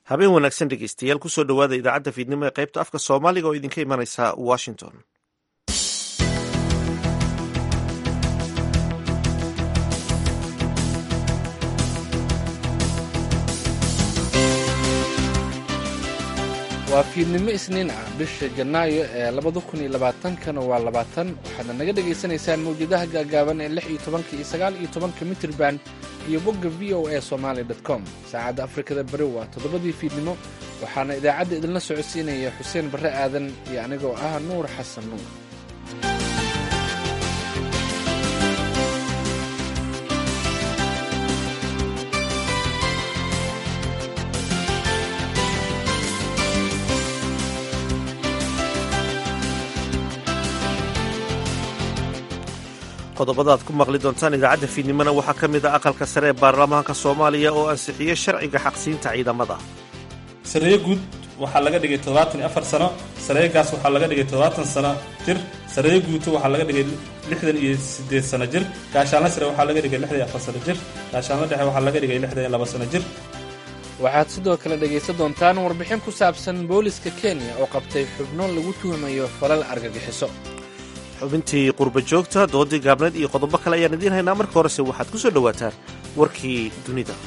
habeen wanaagsan dhegeystayaal kusoo dhowaada idaacadda fiidnimo ee qaybta afka soomaaliga oo idinka imanaysa washington waa fiidnimo isniin ah bisha janaayo ee labada kun iyo labaatankana waa labaatan waxaadna naga dhagaysanaysaan mawjadaha gaagaaban ee lix iyo tobanka iyo sagaal iyo tobanka mitrban iyo bogga v o a somaali com saacadda afrikada bari waa toddobadii fiidnimo waxaana idaacadda idinla socodsiinaya xuseen barre aadan iyo anigoo ah nuur xasan nuur qodobada aad ku maqli doontaan idaacadda fiidnimona waxaa ka mid a aqalka sare ee baarlamaanka soomaaliya oo ansixiyey sharciga xaqsiinta ciidamada sareeye guud waxaa laga dhigay toddobaatan iyo afar sano sareeyegaas waxaa laga dhigay toddobaatan sano jir sareeye guuto waxaa laga dhigay lixdan iyo siddeed sano jir gaashaanla sare waxaa laga dhigay lixdan iyo afar sano jir gaashaanla dhexe waxaa laga dhigay lixdan iyo laba sano jir waxaad sidoo kale dhegaysan doontaan warbixin ku saabsan booliska kenya oo qabtay xubno lagu tuhumayo falal argagixiso xubintii qurba joogta doodii gaabneed iyo qodobo kale ayaan idiin haynaa marka horese waxaad ku soo dhowaataan warkii dunida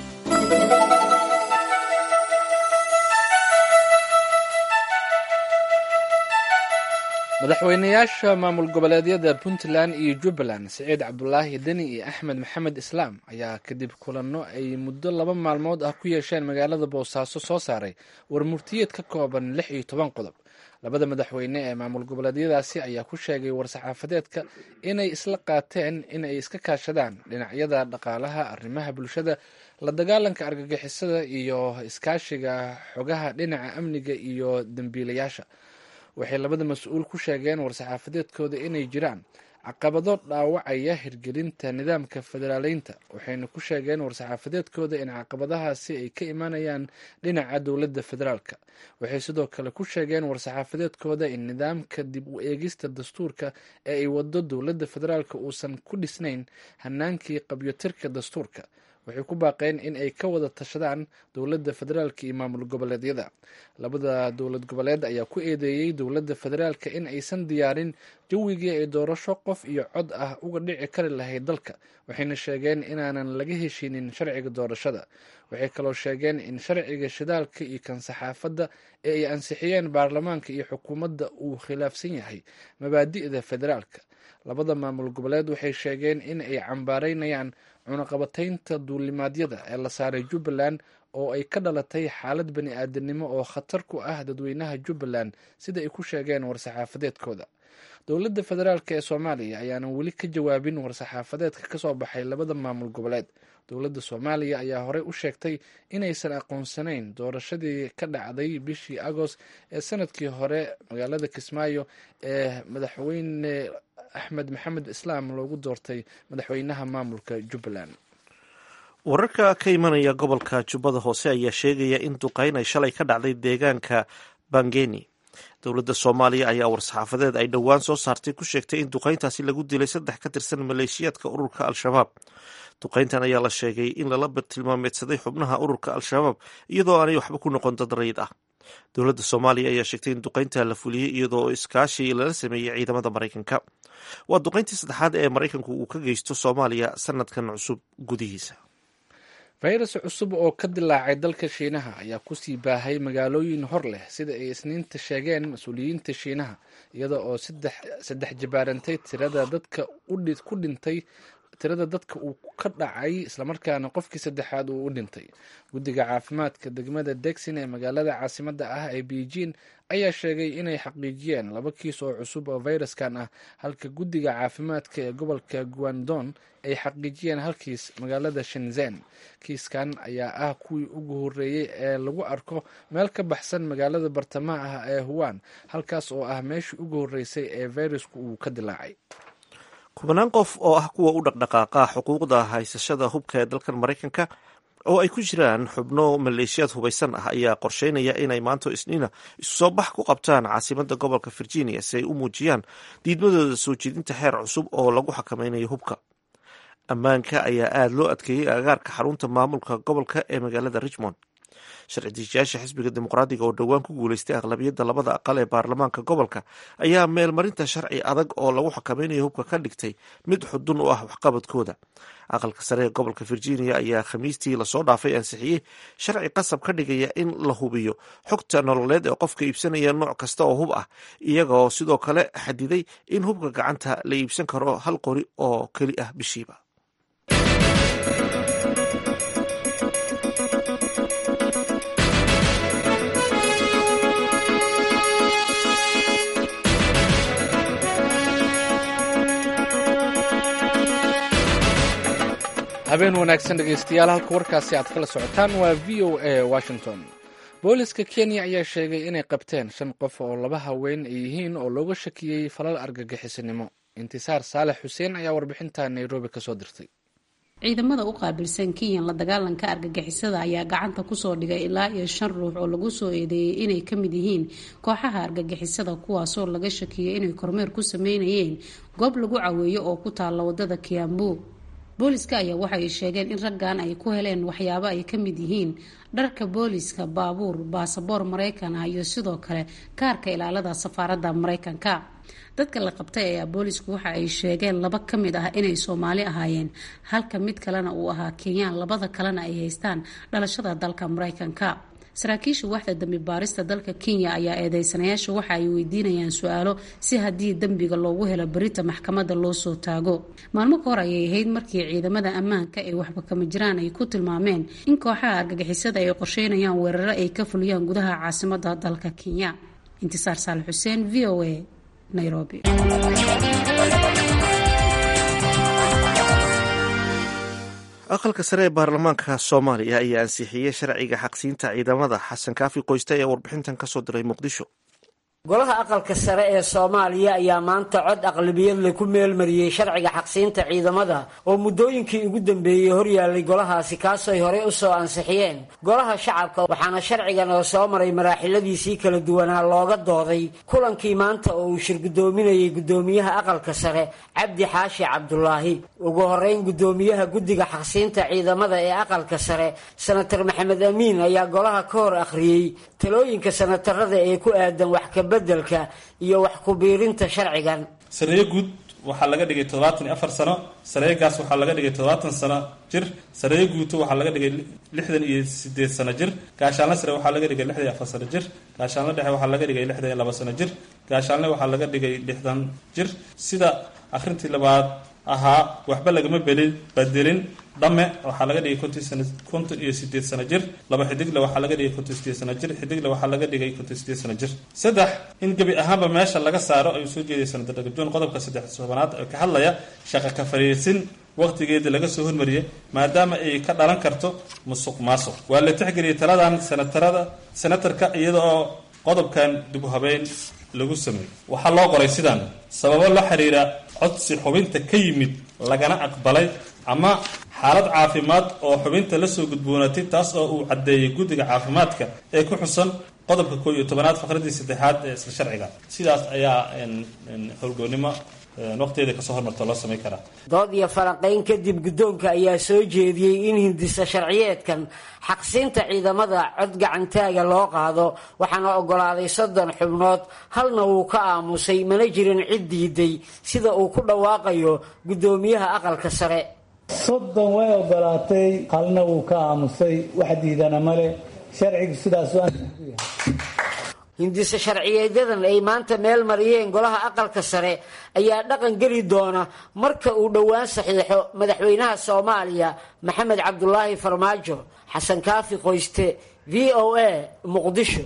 madaxweynayaasha maamul goboleedyada puntland iyo jubbaland siciid cabdulaahi deni iyo axmed maxamed islaam ayaa kadib kulanno ay muddo laba maalmood ah ku yeesheen magaalada boosaaso soo saaray war murtiyeed ka kooban lix iyo toban qodob labada madaxweyne ee maamul goboleedyadaasi ayaa ku sheegay war-saxaafadeedka inay isla qaateen in ay iska kaashadaan dhinacyada dhaqaalaha arrimaha bulshada la dagaalanka argagixisada iyo iskaashiga xogaha dhinaca amniga iyo dembiilayaasha waxay labada mas-uul ku sheegeen war-saxaafadeedkooda inay jiraan caqabado dhaawacaya hirgelinta nidaamka federaaleynta waxayna ku sheegeen war-saxaafadeedkooda in caqabadahaasi ay ka imanayaan dhinaca dowladda federaalka waxay sidoo kale ku sheegeen war-saxaafadeedkooda in nidaamka dib u eegista dastuurka ee ay wado dowladda federaalka uusan ku dhisnayn hanaankii qabyotirka dastuurka waxay ku baaqeen in ay ka wada tashadaan dowladda federaalka iyo maamul goboleedyada labada dowlad goboleed ayaa ku eedeeyey dowladda federaalka in aysan diyaarin jawigii ay doorasho qof iyo cod ah uga dhici kari lahayd dalka waxayna sheegeen inaanan laga heshinin sharciga doorashada waxay kaloo sheegeen in sharciga shidaalka iyo kan saxaafadda ee ay ansixiyeen baarlamaanka iyo xukuumadda uu khilaafsan yahay mabaadi'da federaalka labada maamul goboleed waxay sheegeen in ay cambaaraynayaan cunaqabataynta duulimaadyada ee la saaray jubbaland oo ay ka dhalatay xaalad bani aadanimo oo khatar ku ah dadweynaha jubbaland sida ay ku sheegeen war-saxaafadeedkooda dowladda federaalk ee soomaaliya ayaanan weli ka jawaabin war-saxaafadeedka kasoo baxay labada maamul goboleed dowladda soomaaliya ayaa horey u sheegtay inaysan aqoonsanayn doorashadii ka dhacday bishii agost ee sanadkii hore magaalada kismaayo ee madaxweyne axmed maxamed islaam loogu doortay madaxweynaha maamulka jubbaland wararka ka imanaya gobolka jubbada hoose ayaa sheegaya in duqeyn ay shalay ka dhacday deegaanka bangeni dowladda soomaaliya ayaa war-saxaafadeed ay dhowaan soo saartay ku sheegtay in duqeyntaasi lagu dilay saddex ka tirsan maleeshiyaadka ururka al-shabaab duqeyntan ayaa la sheegay in lala tilmaameedsaday xubnaha ururka al-shabaab iyadoo aanay waxba ku noqon dad rayid ah dowladda soomaaliya ayaa sheegtay in duqeynta la fuliyey iyadoo iskaashi lala sameeyey ciidamada maraykanka waa duqeyntii saddexaad ee maraykanku uu ka geysto soomaaliya sanadkan cusub gudihiisa fayras cusub oo ka dilaacay dalka shiinaha ayaa kusii baahay magaalooyin hor leh sida ay isniinta sheegeen mas-uuliyiinta shiinaha iyada oo saddex jabaarantay tirada dadka ku dhintay tirada dadka uu ka dhacay islamarkaana qofkii saddexaad uu u dhintay guddiga caafimaadka degmada degsin ee magaalada caasimadda ah ee beijing ayaa sheegay inay xaqiijiyeen laba kiis oo cusub oo fayraskan ah halka guddiga caafimaadka ee gobolka guandon ay xaqiijiyeen halkiis magaalada shenzen kiiskan ayaa ah kuwii ugu horreeyey ee lagu arko meel ka baxsan magaalada bartamaha ah ee huwan halkaas oo ah meeshii ugu horreysay ee fayrasku uu ka dilaacay kubanaan qof oo ah kuwa u dhaqdhaqaaqa xuquuqda haysashada hubka ee dalkan maraykanka oo ay ku jiraan xubno maleeshiyaad hubaysan ah ayaa qorsheynaya inay maanto isniina isu soo bax ku qabtaan caasimadda gobolka virginia si ay u muujiyaan diidmadooda soo jeedinta xeer cusub oo lagu xakameynayo hubka ammaanka ayaa aada loo adkeeyey agaarka xarunta maamulka gobolka ee magaalada richmond sharci dejiyaasha xisbiga dimuqraadiga oo dhowaan ku guuleystay aqlabiyadda labada aqal ee baarlamaanka gobolka ayaa meelmarinta sharci adag oo lagu xakamaynayo hubka ka dhigtay mid xudun u ah waxqabadkooda aqalka sare ee gobolka virginia ayaa khamiistii lasoo dhaafay ansixiyey sharci qasab ka dhigaya in la hubiyo xogta nololeed ee qofka iibsanaya nooc kasta oo hub ah iyagoo sidoo kale xadiday in hubka gacanta la iibsan karo hal qori oo keli ah bishiiba habeen wanaagsan dhegaystayaal halka warkaasi aad kala socotaan waa v o a washington booliska kenya ayaa sheegay inay qabteen shan qof oo laba haween ay yihiin oo looga shakiyey falal argagixisinimo intisaar saalex xuseen ayaa warbixinta nairobi kasoo dirtay ciidamada u qaabilsan kenyan la dagaalanka argagixisada ayaa gacanta kusoo dhigay ilaa iyo shan ruux oo lagu soo eedeeyey inay ka mid yihiin kooxaha argagixisada kuwaasoo laga shakiyey inay kormeer ku sameynayeen goob lagu caweeyo oo ku taalla wadada kiambu booliska ayaa waxay sheegeen in raggan ay ku heleen waxyaabo ay ka mid yihiin dharka booliska baabuur baasaboor maraykan ah iyo sidoo kale kaarka ilaalada safaaradda maraykanka dadka la qabtay ayaa boolisku waxa ay sheegeen laba ka mid ah inay soomaali ahaayeen halka mid kalena uu ahaa kenyaan labada kalena ay haystaan dhalashada dalka maraykanka saraakiisha waxda dambi baarista dalka kenya ayaa eedeysanayaasha waxa ay weydiinayaan su-aalo si haddii dembiga loogu helo berita maxkamadda loo soo taago maalmo ka hor ayay ahayd markii ciidamada ammaanka ee waxba kama jiraan ay ku tilmaameen in kooxaha argagixisada ay qorsheynayaan weeraro ay ka fuliyaan gudaha caasimada dalka kenya intisaar saal xuseen v o a nairobi aqalka sare ee baarlamaanka soomaaliya ayaa ansixiyey sharciga xaqsiinta ciidamada xasan kaafi qoyste ee warbixintan kasoo diray muqdisho golaha aqalka sare ee soomaaliya ayaa maanta cod aqlabiyadle ku meelmariyey sharciga xaqsiinta ciidamada oo muddooyinkii ugu dambeeyey horyaalay golahaasi kaasooy horey u soo ansixiyeen golaha shacabka waxaana sharcigan oo soo maray maraaxiladiisii kala duwanaa looga dooday kulankii maanta oo uu shirgudoominayay guddoomiyaha aqalka sare cabdi xaashi cabdulaahi ugu horeyn guddoomiyaha guddiga xaqsiinta ciidamada ee aqalka sare senator maxamed amiin ayaa golaha ka hor akhriyey talooyinka senatarada ee ku aadan wax kabedelka iyo wax ku-biirinta sharcigan sareeyo guud waxaa laga dhigay toddobaatan iyo afar sano sareegaas waxaa laga dhigay toddobaatan sano jir sareeyo guuto waxaa laga dhigay lixdan iyo sideed sano jir gaashaanle sare waxaa laga dhigay lixdan iyo afar sano jir gaashaanle dhexe waxaa laga dhigay lixdan iyo laba sano jir gaashaanle waxaa laga dhigay lixdan jir sida akhrintii labaad ahaa waxba lagama belin bedelin dhame waxaa laga dhigay konton sana konton iyo sideed sano jir laba xidigle waxaa laga dhigay konton sideed sano jir xidigle waxaa laga dhigay konton sideed sano jir saddex in gebi ahaanba meesha laga saaro ayuu soo jeeday sanadar dhagajoon qodobka saddex tobanaad ee ka hadlaya shaqa ka fariisin waqtigeeda laga soo hormariyay maadaama ay ka dhalan karto musuq maasuq waa la tixgeliyay taladan senatarada senatarka iyada oo qodobkan dib u habeyn lagu sameeyey waxaa loo qoray sidaan sababo la xiriira codsi xubinta ka yimid lagana aqbalay ama xaalad caafimaad oo xubinta lasoo gudboonaatay taas oo uu caddeeyay guddiga caafimaadka ee ku xusan qodobka koo iyo tobanaad faqradii saddexaad ee isla sharciga sidaas ayaa howlgoonnimo waqtigeeda kasoo hormarta loo samayn karaa dood iyo falanqayn kadib guddoonka ayaa soo jeediyey in hindisa sharciyeedkan xaqsiinta ciidamada cod gacantaaga loo qaado waxaana ogolaaday soddon xubnood halna wuu ka aamusay mana jirin cid diiday sida uu ku dhawaaqayo guddoomiyaha aqalka sare soddon way ogolaatay halna wuu ka aamusay wax diidana male sharcigu sidaas hindise sharciyeedyadan ay maanta meel mariyeen golaha aqalka sare ayaa dhaqan geli doona marka uu dhowaan saxiixo madaxweynaha soomaaliya maxamed cabdulaahi farmaajo xasan kaafi qoyste v o a muqdisho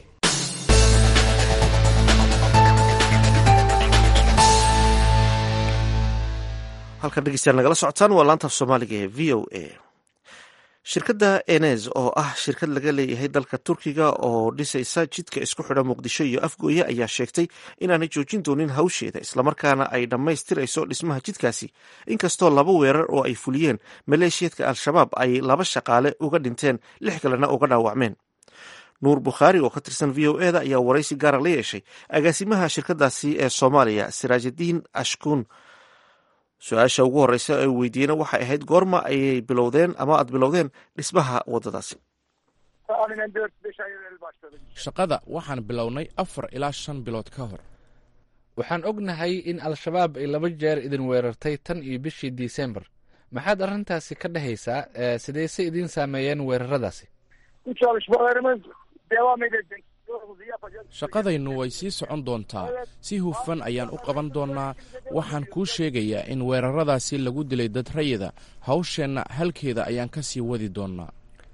halkan dhegeystayaal nagala socotaan waa laanta af soomaaliga ee v o a shirkadda enes oo ah shirkad laga leeyahay dalka turkiga oo dhisaysa jidka isku xidha muqdisho iyo afgooye ayaa sheegtay inaanay joojin doonin hawsheeda islamarkaana ay dhammaystirayso dhismaha jidkaasi inkastoo laba weerar oo ay fuliyeen maleeshiyadka al-shabaab ay laba shaqaale uga dhinteen lix kalena uga dhaawacmeen nuur bukhaari oo ka tirsan v o eda ayaa waraysi gaara la yeeshay agaasimaha shirkadaasi ee soomaaliya siraajadiin ashkuun su-aasha ugu horeysa ay weydiiyeen waxay ahayd goorma ayay bilowdeen ama aada bilowdeen dhismaha wadadaasi tahminen 4-5 ay evvel başladık. shaqada waxaan bilownay afar ilaa shan bilood ka hor waxaan ognahay in al-shabaab ay laba jeer idin weerartay tan iyo bishii disembar maxaad arrintaasi ka dhehaysaa ee sidayse idiin saameeyeen weeraradaasi Bu çalışmalarımız devam edecek. Yolumuzu yapacağız. shaqadaynu way sii socon doontaa si hufan ayaan u qaban doonnaa waxaan kuu sheegayaa in weeraradaasi lagu dilay dad rayida hawsheenna halkeeda ayaan ka sii wadi doonnaa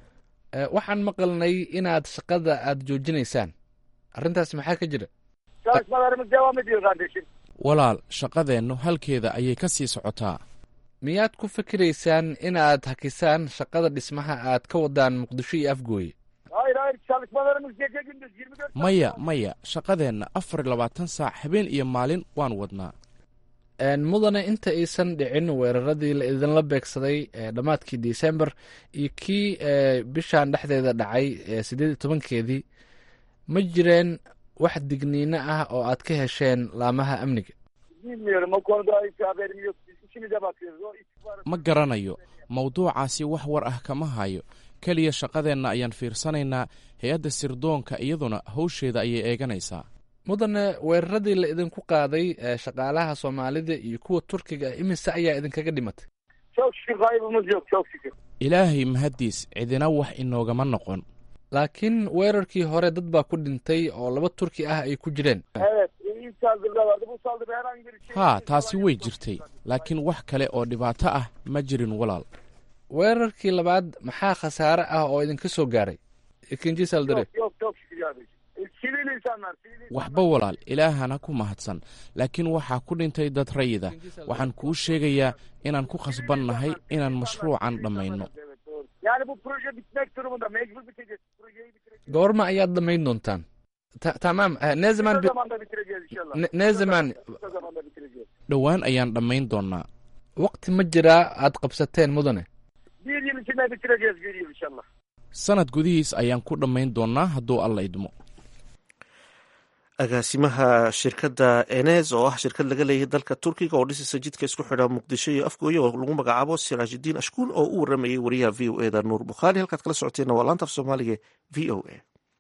Ee, waxaan maqalnay inaad shaqada aad joojinaysaan arrintaas maxaa ka jira Çalışmalarımız devam ediyor kardeşim. walaal shaqadeennu halkeeda ayay ka sii socotaa miyaad ku fikiraysaan inaad hakisaan shaqada dhismaha aad ka wadaan muqdisho iyo afgooye Hayır hayır çalışmalarımız gece gündüz 24 maya maya shaqadeenna afar iyo labaatan saac habeen iyo maalin waan wadnaa Een, mudane inta aysan dhicin weeraradii la idinla beegsaday ee dhammaadkii disembar iyo kii ee, bishan dhexdeeda dhacay ee sideed iyo tobankeedii ma jireen wax digniino ah oo aad ka hesheen laamaha amniga bilmiyorum o konuda hiç haberim yok. Biz işimize bakıyoruz. O istihbarat ma garanayo mawduucaasi wax war ah kama hayo keliya shaqadeenna ayaan fiirsanaynaa hay-adda sirdoonka iyaduna hawsheeda ayay eeganaysaa mudane weeraradii la idinku qaaday ee shaqaalaha soomaalida iyo kuwa turkiga ah imise ayaa idinkaga dhimatay çok şükür kaybımız yok çok şükür. ilaahay mahaddiis cidina wax inoogama noqon laakiin weerarkii hore dad baa ku dhintay oo laba turki ah ay ku jireen Evet ilk saldırıda vardı. Bu saldırı herhangi bir şey. haa taasi way jirtay laakiin wax kale oo dhibaato ah ma jirin walaal weerarkii labaad maxaa khasaare ah oo idinka soo gaaray ikinji saldare Yok yok çok şükür kardeşim. E, Sivil insanlar. Sivil insanlar. waxba walaal ilaahana ku mahadsan laakiin waxaa ku dhintay dad rayida waxaan kuu sheegayaa inaan ku khasbannahay inaan mashruucan dhammayno Evet doğru. Yani bu proje bitmek durumunda. Mecbur biteceğiz. Projeyi bitireceğiz. goorma ayaad dhammayn doontaan Ta- tamam eh, ne zaman Ne bi- zaman da bitireceğiz inşallah. ne- ne zaman Ne zaman da bitireceğiz. dhowaan ayaan dhammayn doonnaa waqti ma jiraa aad qabsateen mudane Bir yıl içinde bitireceğiz bir yıl inşallah. sanad gudihiis ayaan ku dhammayn doonnaa hadduu alla idmo agaasimaha shirkadda enes oo ah shirkad laga leeyahay dalka turkiga oo dhisaysa jidka isku xidha muqdisho iyo afgooye oo lagu magacaabo siraajidiin ashkuul oo u waramayay wariyaha v o e da nuur bukhaari halkaad kala socoteenna waa laanta af soomaaliga v o a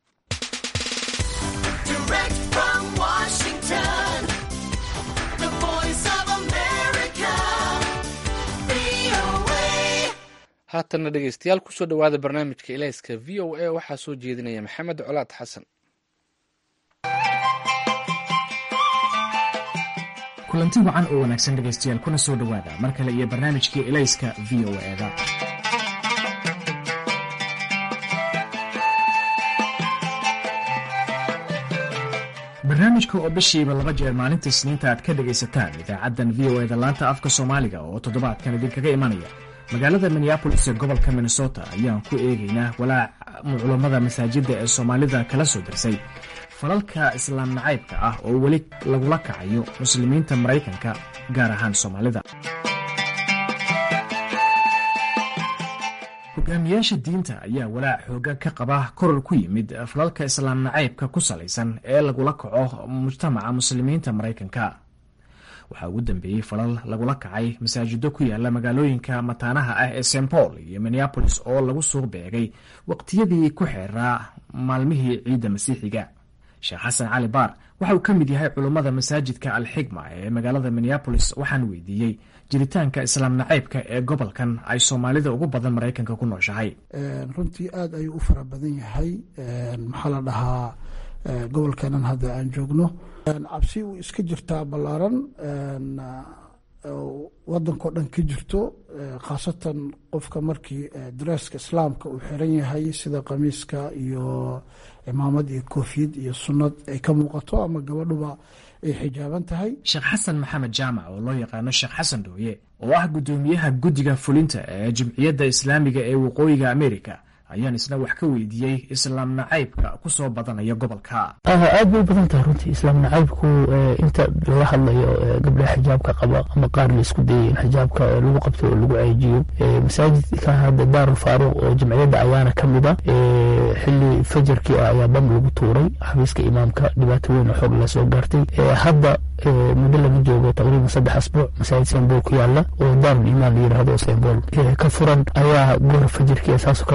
Direct from Washington, the voice of America, VOA. haatanna dhegeystayaal kusoo dhowaada barnaamijka ilayska v o a waxaa soo jeedinaya maxamed colaad xasan kulanti wacan oo wanaagsan dhegaystayaal kuna soo dhowaada mar kale iyo barnaamijkii elayska v o eda barnaamijka oo bishiiba laba jeer maalinta isniinta aad ka dhegaysataan idaacaddan v o eda laanta afka soomaaliga oo toddobaadkan idinkaga imanaya magaalada minneabolis ee gobolka minnesota ayaan ku eegaynaa walaac culammada masaajidda ee soomaalida kala soo darsay falalka islaam nacaybka ah oo weli lagula kacayo muslimiinta maraykanka gaar ahaan soomaalida hogaamiyaasha diinta ayaa walaac xoogan ka qaba koror ku yimid falalka islaam nacaybka ku salaysan ee lagula kaco mujtamaca muslimiinta maraykanka waxaa ugu dambeeyey falal lagula kacay masaajido ku yaala magaalooyinka mataanaha ah ee st paul iyo minneabolis oo lagu soo beegay waqtiyadii ku xeeraa maalmihii ciidda masiixiga sheekh xasan cali baar waxa uu ka mid yahay culummada masaajidka alxigma ee magaalada minneabolis waxaan weydiiyey jiritaanka islaam nacaybka ee gobolkan ay soomaalida ugu badan maraykanka ku nooshahay runtii aada ayuu u fara badan yahay maxaa la dhahaa gobolkeenan hadda aan joogno cabsi uu iska jirtaa ballaaran wadankao dhan ka jirto khaasatan qofka markii dareeska islaamka uu xiran yahay sida qamiiska iyo cimaamad iyo koofiyad iyo sunnad ay ka muuqato ama gabadhuba ay xijaaban tahay sheekh xasan maxamed jaamac oo loo yaqaano sheekh xasan dhooye oo ah guddoomiyaha guddiga fulinta ee jimciyadda islaamiga ee waqooyiga amerika ayaan isna wax ka weydiiyey islaam nacaybka ku soo badanaya gobolka aad bay u badan tahay runtii islaam nacaybku inta laga hadlayo gabdhaha xijaabka qaba ama qaar la isku dayay in xijaabka lagu qabto oo lagu ceejiyo masaajidka hadda daarul faaruq oo jamciyadda ayaana ka mid a xili fajarkii ah ayaa bam lagu tuuray xafiiska imaamka dhibaato weyn oo xoog la soo gaartay hadda muddo laga joogo taqriiban saddex asbuuc masaajid sembol ku yaala oo daarul imaan la yidhaahdo sembol ka furan ayaa goor fajirkii saasoo kale la galay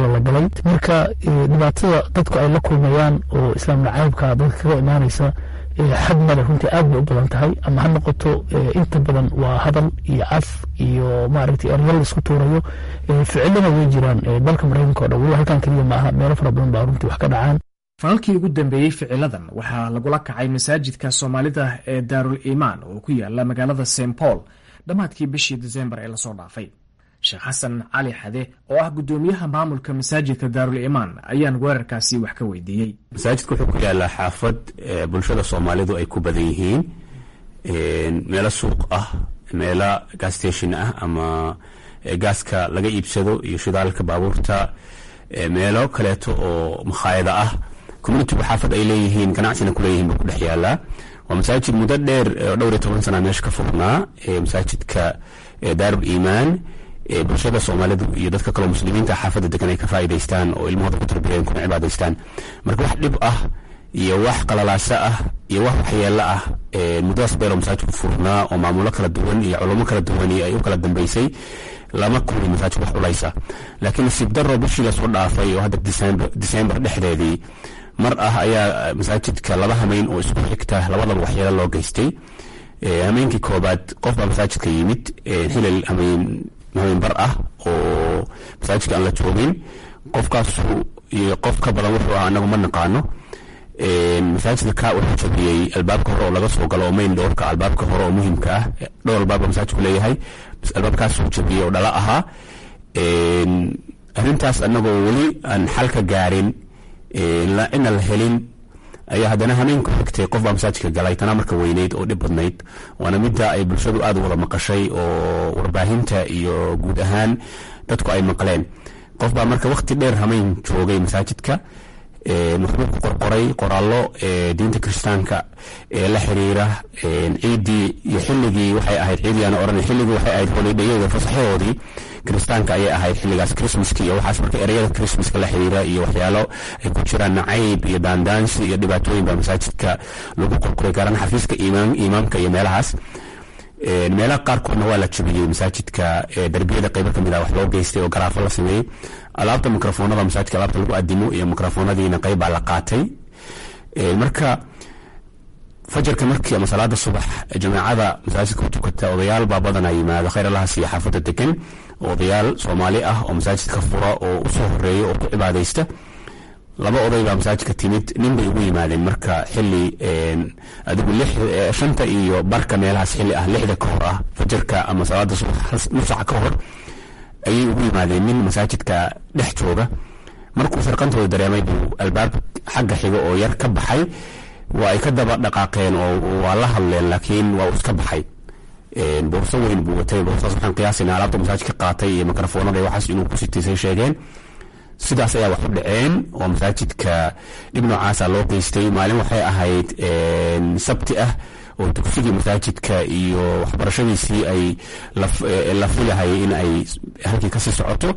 tahay marka dhibaatada dadku ay la kulmayaan oo islaam nacaybka dadka kaga imaanaysa xad male runtii aad bay u badan tahay ama ha noqoto inta badan waa hadal iyo caf iyo maaragtay eryal isku tuurayo ficilana way jiraan dalka maraykanka o dhan weliba halkan keliya maaha meelo fara badan baa runtii wax ka dhacaan falalkii ugu dambeeyey ficiladan waxaa lagula kacay masaajidka soomaalida ee daarul iimaan oo ku yaala magaalada st paul dhammaadkii bishii disembar ee lasoo dhaafay sheekh xasan cali xade oo ah guddoomiyaha maamulka masaajidka daarul iimaan ayaan weerarkaasi wax ka weydiiyey masaajidka wuxuu ku yaalaa xaafad bulshada soomaalidu ay ku badan yihiin meelo suuq ah meelo gas station ah ama gaaska laga iibsado iyo shidaalka baabuurta meelo kaleeto oo makhaayada ah communitigu xaafad ay leeyihiin ganacsina kuleeyihiin buu ku dhex yaalaa waa masaajid muddo dheer dhowr iyo toban sana meesha ka furnaa masaajidka daarul iimaan bulshada soomaalidu iyo dadka kaleo muslimiinta xaafadda degan ay ka faa'idaystaan oo ilmahooda ku tarbiyeen kuna cibaadaystaan marka wax dhib ah iyo wax qalalaaso ah iyo wax waxyeelo ah muddadaas dheer oo masaajidku furnaa oo maamulo kala duwan iyo culummo kala duwan iyo ay u kala dambeysay lama kulmi masaajid wax culaysa laakiin nasiib daro bishii lasoo dhaafay oo hadda disembar dhexdeedii mar ah ayaa masaajidka laba hameyn oo isku xigta labadaba waxyeelo loo geystay hameenkii koobaad qof baa masaajidka yimid xilal hameen hameen bar ah oo masaajidka aan la joogin qofkaasu iyo qof ka badan wuxuu ah anagu ma naqaano masaajidka ka wuxuu jabiyey albaabka hore oo laga soo galo oo main doorka albaabka hore oo muhimka ah dhowr albaab baa masaajidku leeyahay albaabkaasuu jabiyey oo dhala ahaa arrintaas anagoo weli aan xal ka gaarin ina la helin ayaa haddana hameenku xigtay qof baa masaajidka galay tanaa marka weyneyd oo dhib badnayd waana midda ay bulshadu aad u wada maqashay oo warbaahinta iyo guud ahaan dadku ay maqleen qof baa marka wakhti dheer hameen joogay masaajidka wuxuu ku qorqoray qoraallo diinta kiristaanka ee la xiriira ciiddii iyo xilligii waxay ahayd ciidii aan oran xilligii waxay ahayd holidhayada fasaxyadoodii kiristaanka ayay ahayd xilligaas christmaska iyo waxaas marka ereyada christmaska la xiriira iyo waxyaalo ay ku jiraan nacayb iyo daandaansi iyo dhibaatooyin baa masaajidka lagu qorqoray gaaraan xafiiska imaamka iyo meelahaas meelaha qaarkoodna waa la jabiyey masaajidka darbiyada qaybo kamid ah wax loo geystay oo garaafo la sameeyey alaabta mikrofoonada masaajidka alaabta lagu adimo iyo mikrofoonadiina qayb baa la qaatay marka fajarka markii ama salaada subax jamaacada masaajidka ku tukata odayaal baa badanaa yimaada khayr allahas iyo xaafadda degan odayaal soomaali ah oo masaajidka fura oo usoo horeeya oo ku cibaadaysta laba oday baa masaajidka timid nin bay ugu yimaadeen marka xili adigu shanta iyo barka meelahaas xili ah lixda ka hor ah fajarka ama salaada subax nus saca ka hor ayay ugu yimaadeen nin masaajidka dhex jooga markuu sarqantooda dareemay buu albaab xagga xiga oo yar ka baxay waa ay ka daba dhaqaaqeen oo waa la hadleen laakiin waa uu iska baxay boorso weyn buu watay boorsaas waxaan qiyaasayna alaabta masaajidka qaatay iyo mikrofoonada waxaas inuu ku sitaysay sheegeen sidaas ayaa wax u dhaceen oo masaajidka dhib noocaasa loo geystay maalin waxay ahayd sabti ah oo dugsigii masaajidka iyo waxbarashadiisii ay la filahay in ay halkii kasii socoto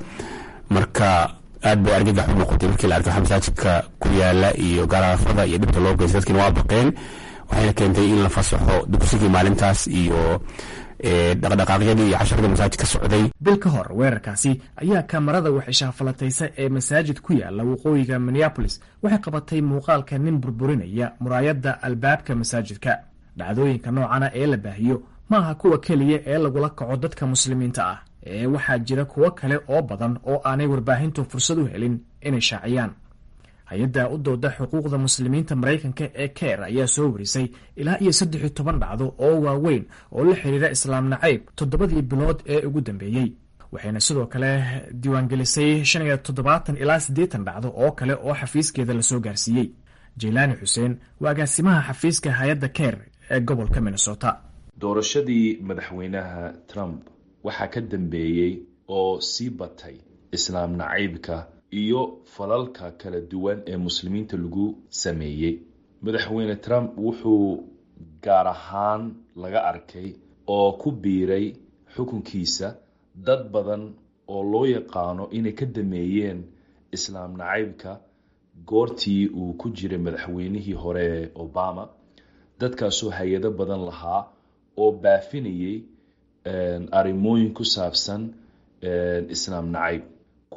marka aad bay argagax u noqotay markii la arkay waxa masaajidka ku yaala iyo garaafada iyo dhibta loo geystay dadkiina waa baqeen waxayna keentay in la fasaxo dugsigii maalintaas iyo dhaqdhaqaaqyadii iyo casharadii masaajid ka socday bil ka hor weerarkaasi ayaa kamarada waxishafalataysa ee masaajid ku yaala waqooyiga minneabolis waxay qabatay muuqaalka nin burburinaya muraayadda albaabka masaajidka dhacdooyinka noocana ee la baahiyo maaha kuwa keliya ee lagula kaco dadka muslimiinta ah ee waxaa jira kuwo kale oo badan oo aanay warbaahintu fursad u helin inay shaaciyaan hay-adda u dooda xuquuqda muslimiinta maraykanka ee keer ayaa soo warisay ilaa iyo saddex iyo toban dhacdo oo waaweyn oo la xiriira islaam nacayb toddobadii bilood ee ugu dambeeyey waxayna sidoo kale diiwaangelisay shan iyo toddobaatan ilaa siddeetan dhacdo oo kale oo xafiiskeeda lasoo gaarsiiyey jeylaani xuseen waa agaasimaha xafiiska hay-adda keer ee gobolka minnesota doorashadii madaxweynaha trump waxaa ka dambeeyey oo sii batay islaam nacaybka iyo falalka kala duwan ee muslimiinta lagu sameeyey madaxweyne trump wuxuu gaar ahaan laga arkay oo ku biiray xukunkiisa dad badan oo loo yaqaano inay ka dameeyeen islaam nacaybka goortii uu ku jiray madaxweynihii hore ee obama dadkaasoo hay-ado badan lahaa oo baafinayay arrimooyin ku saabsan islaam nacayb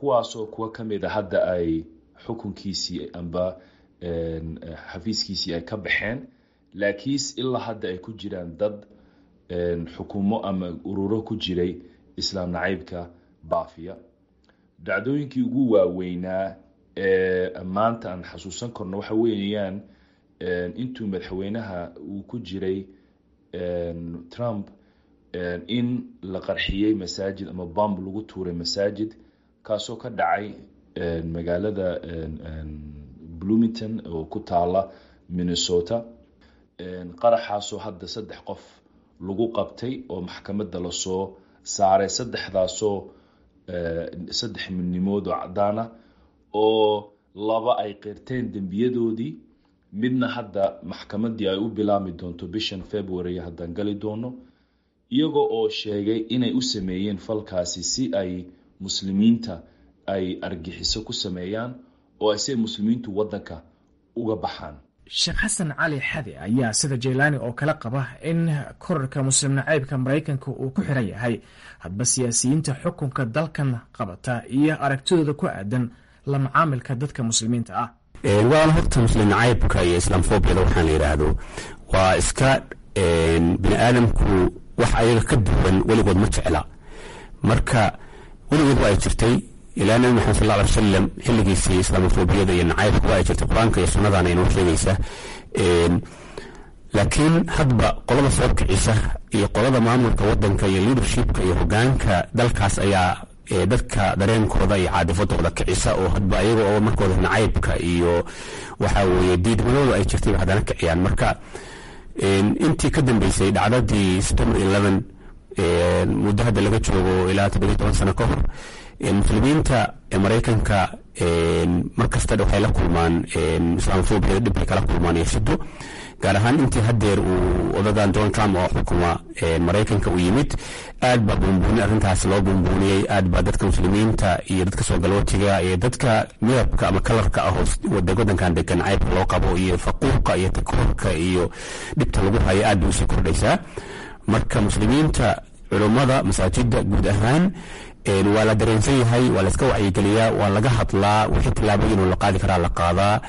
kuwaasoo kuwa ka mid a hadda ay xukunkiisii amba xafiiskiisii ay ka baxeen laakiinse ilaa hadda ay ku jiraan dad xukumo ama ururo ku jiray islaam nacaybka baafiya dhacdooyinkii ugu waaweynaa ee maanta aan xasuusan karno waxa weeyaan intuu madaxweynaha uu ku jiray trump in la qarxiyey masaajid ama bamb lagu tuuray masaajid kaasoo ka dhacay magaalada bloomington oo ku taala minnesota qaraxaasoo hadda saddex qof lagu qabtay oo maxkamadda lasoo saaray saddexdaasoo saddex midnimood oo caddaana oo laba ay qirteen dembiyadoodii midna hadda maxkamaddii ay u bilaami doonto bishan february haddaan gali doono iyagoo oo sheegay inay u sameeyeen falkaasi si ay muslimiinta ay argixiso ku sameeyaan oo ay si muslimiintu waddanka uga baxaan sheekh xasan cali xade ayaa sida jeylaani oo kale qaba in korarka muslim nacaybka maraykanka uu ku xiran yahay hadba siyaasiyiinta xukunka dalkan qabata iyo aragtidooda ku aadan la macaamilka dadka muslimiinta ah waana horta muslim nacaybka iyo islaamfobiyada waxaan la yidhaahdo waa iska bini aadamku wax ayaga ka duwan weligood ma jecla marka weligood waa ay jirtay ilaa nabi maxamed sal ly wasalam xilligiisii islaamofobiyada iyo nacaybka waa ay jirtay qur-aanka iyo sunnadana inoo sheegaysa laakiin hadba qolada soo kicisa iyo qolada maamulka wadanka iyo leadershipka iyo hogaanka dalkaas ayaa dadka dareenkooda iyo caadifadooda kicisa oo hadba ayaga oo markooda nacaybka iyo waxa weye diidmadooda ay jirtay haddana kiciyaan marka intii ka dambeysay dhacdadii september eleven muddo hadda laga joogo ilaa toddobiyo toban sano ka hor muslimiinta maraykanka markasta waxay la kulmaan islaamofobiyada dhib bay kala kulmaan iyo shido gaar ahaan intii hadeer uu odagan donald trump oo xukuma maraykanka u yimid aad baa buunbuuni arrintaas loo buunbuuniyey aad baa dadka muslimiinta iyo dadka soo galootiga iyo dadka midabka ama kalarka ah wadankan degan caybka loo qabo iyo faquuqa iyo takoorka iyo dhibta lagu hayo aad bay usii kordhaysaa marka muslimiinta culummada masaajida guud ahaan waa la dareensan yahay waa layska wacyigeliyaa waa laga hadlaa wixii tillaabooyin la qaadi karaa la qaadaa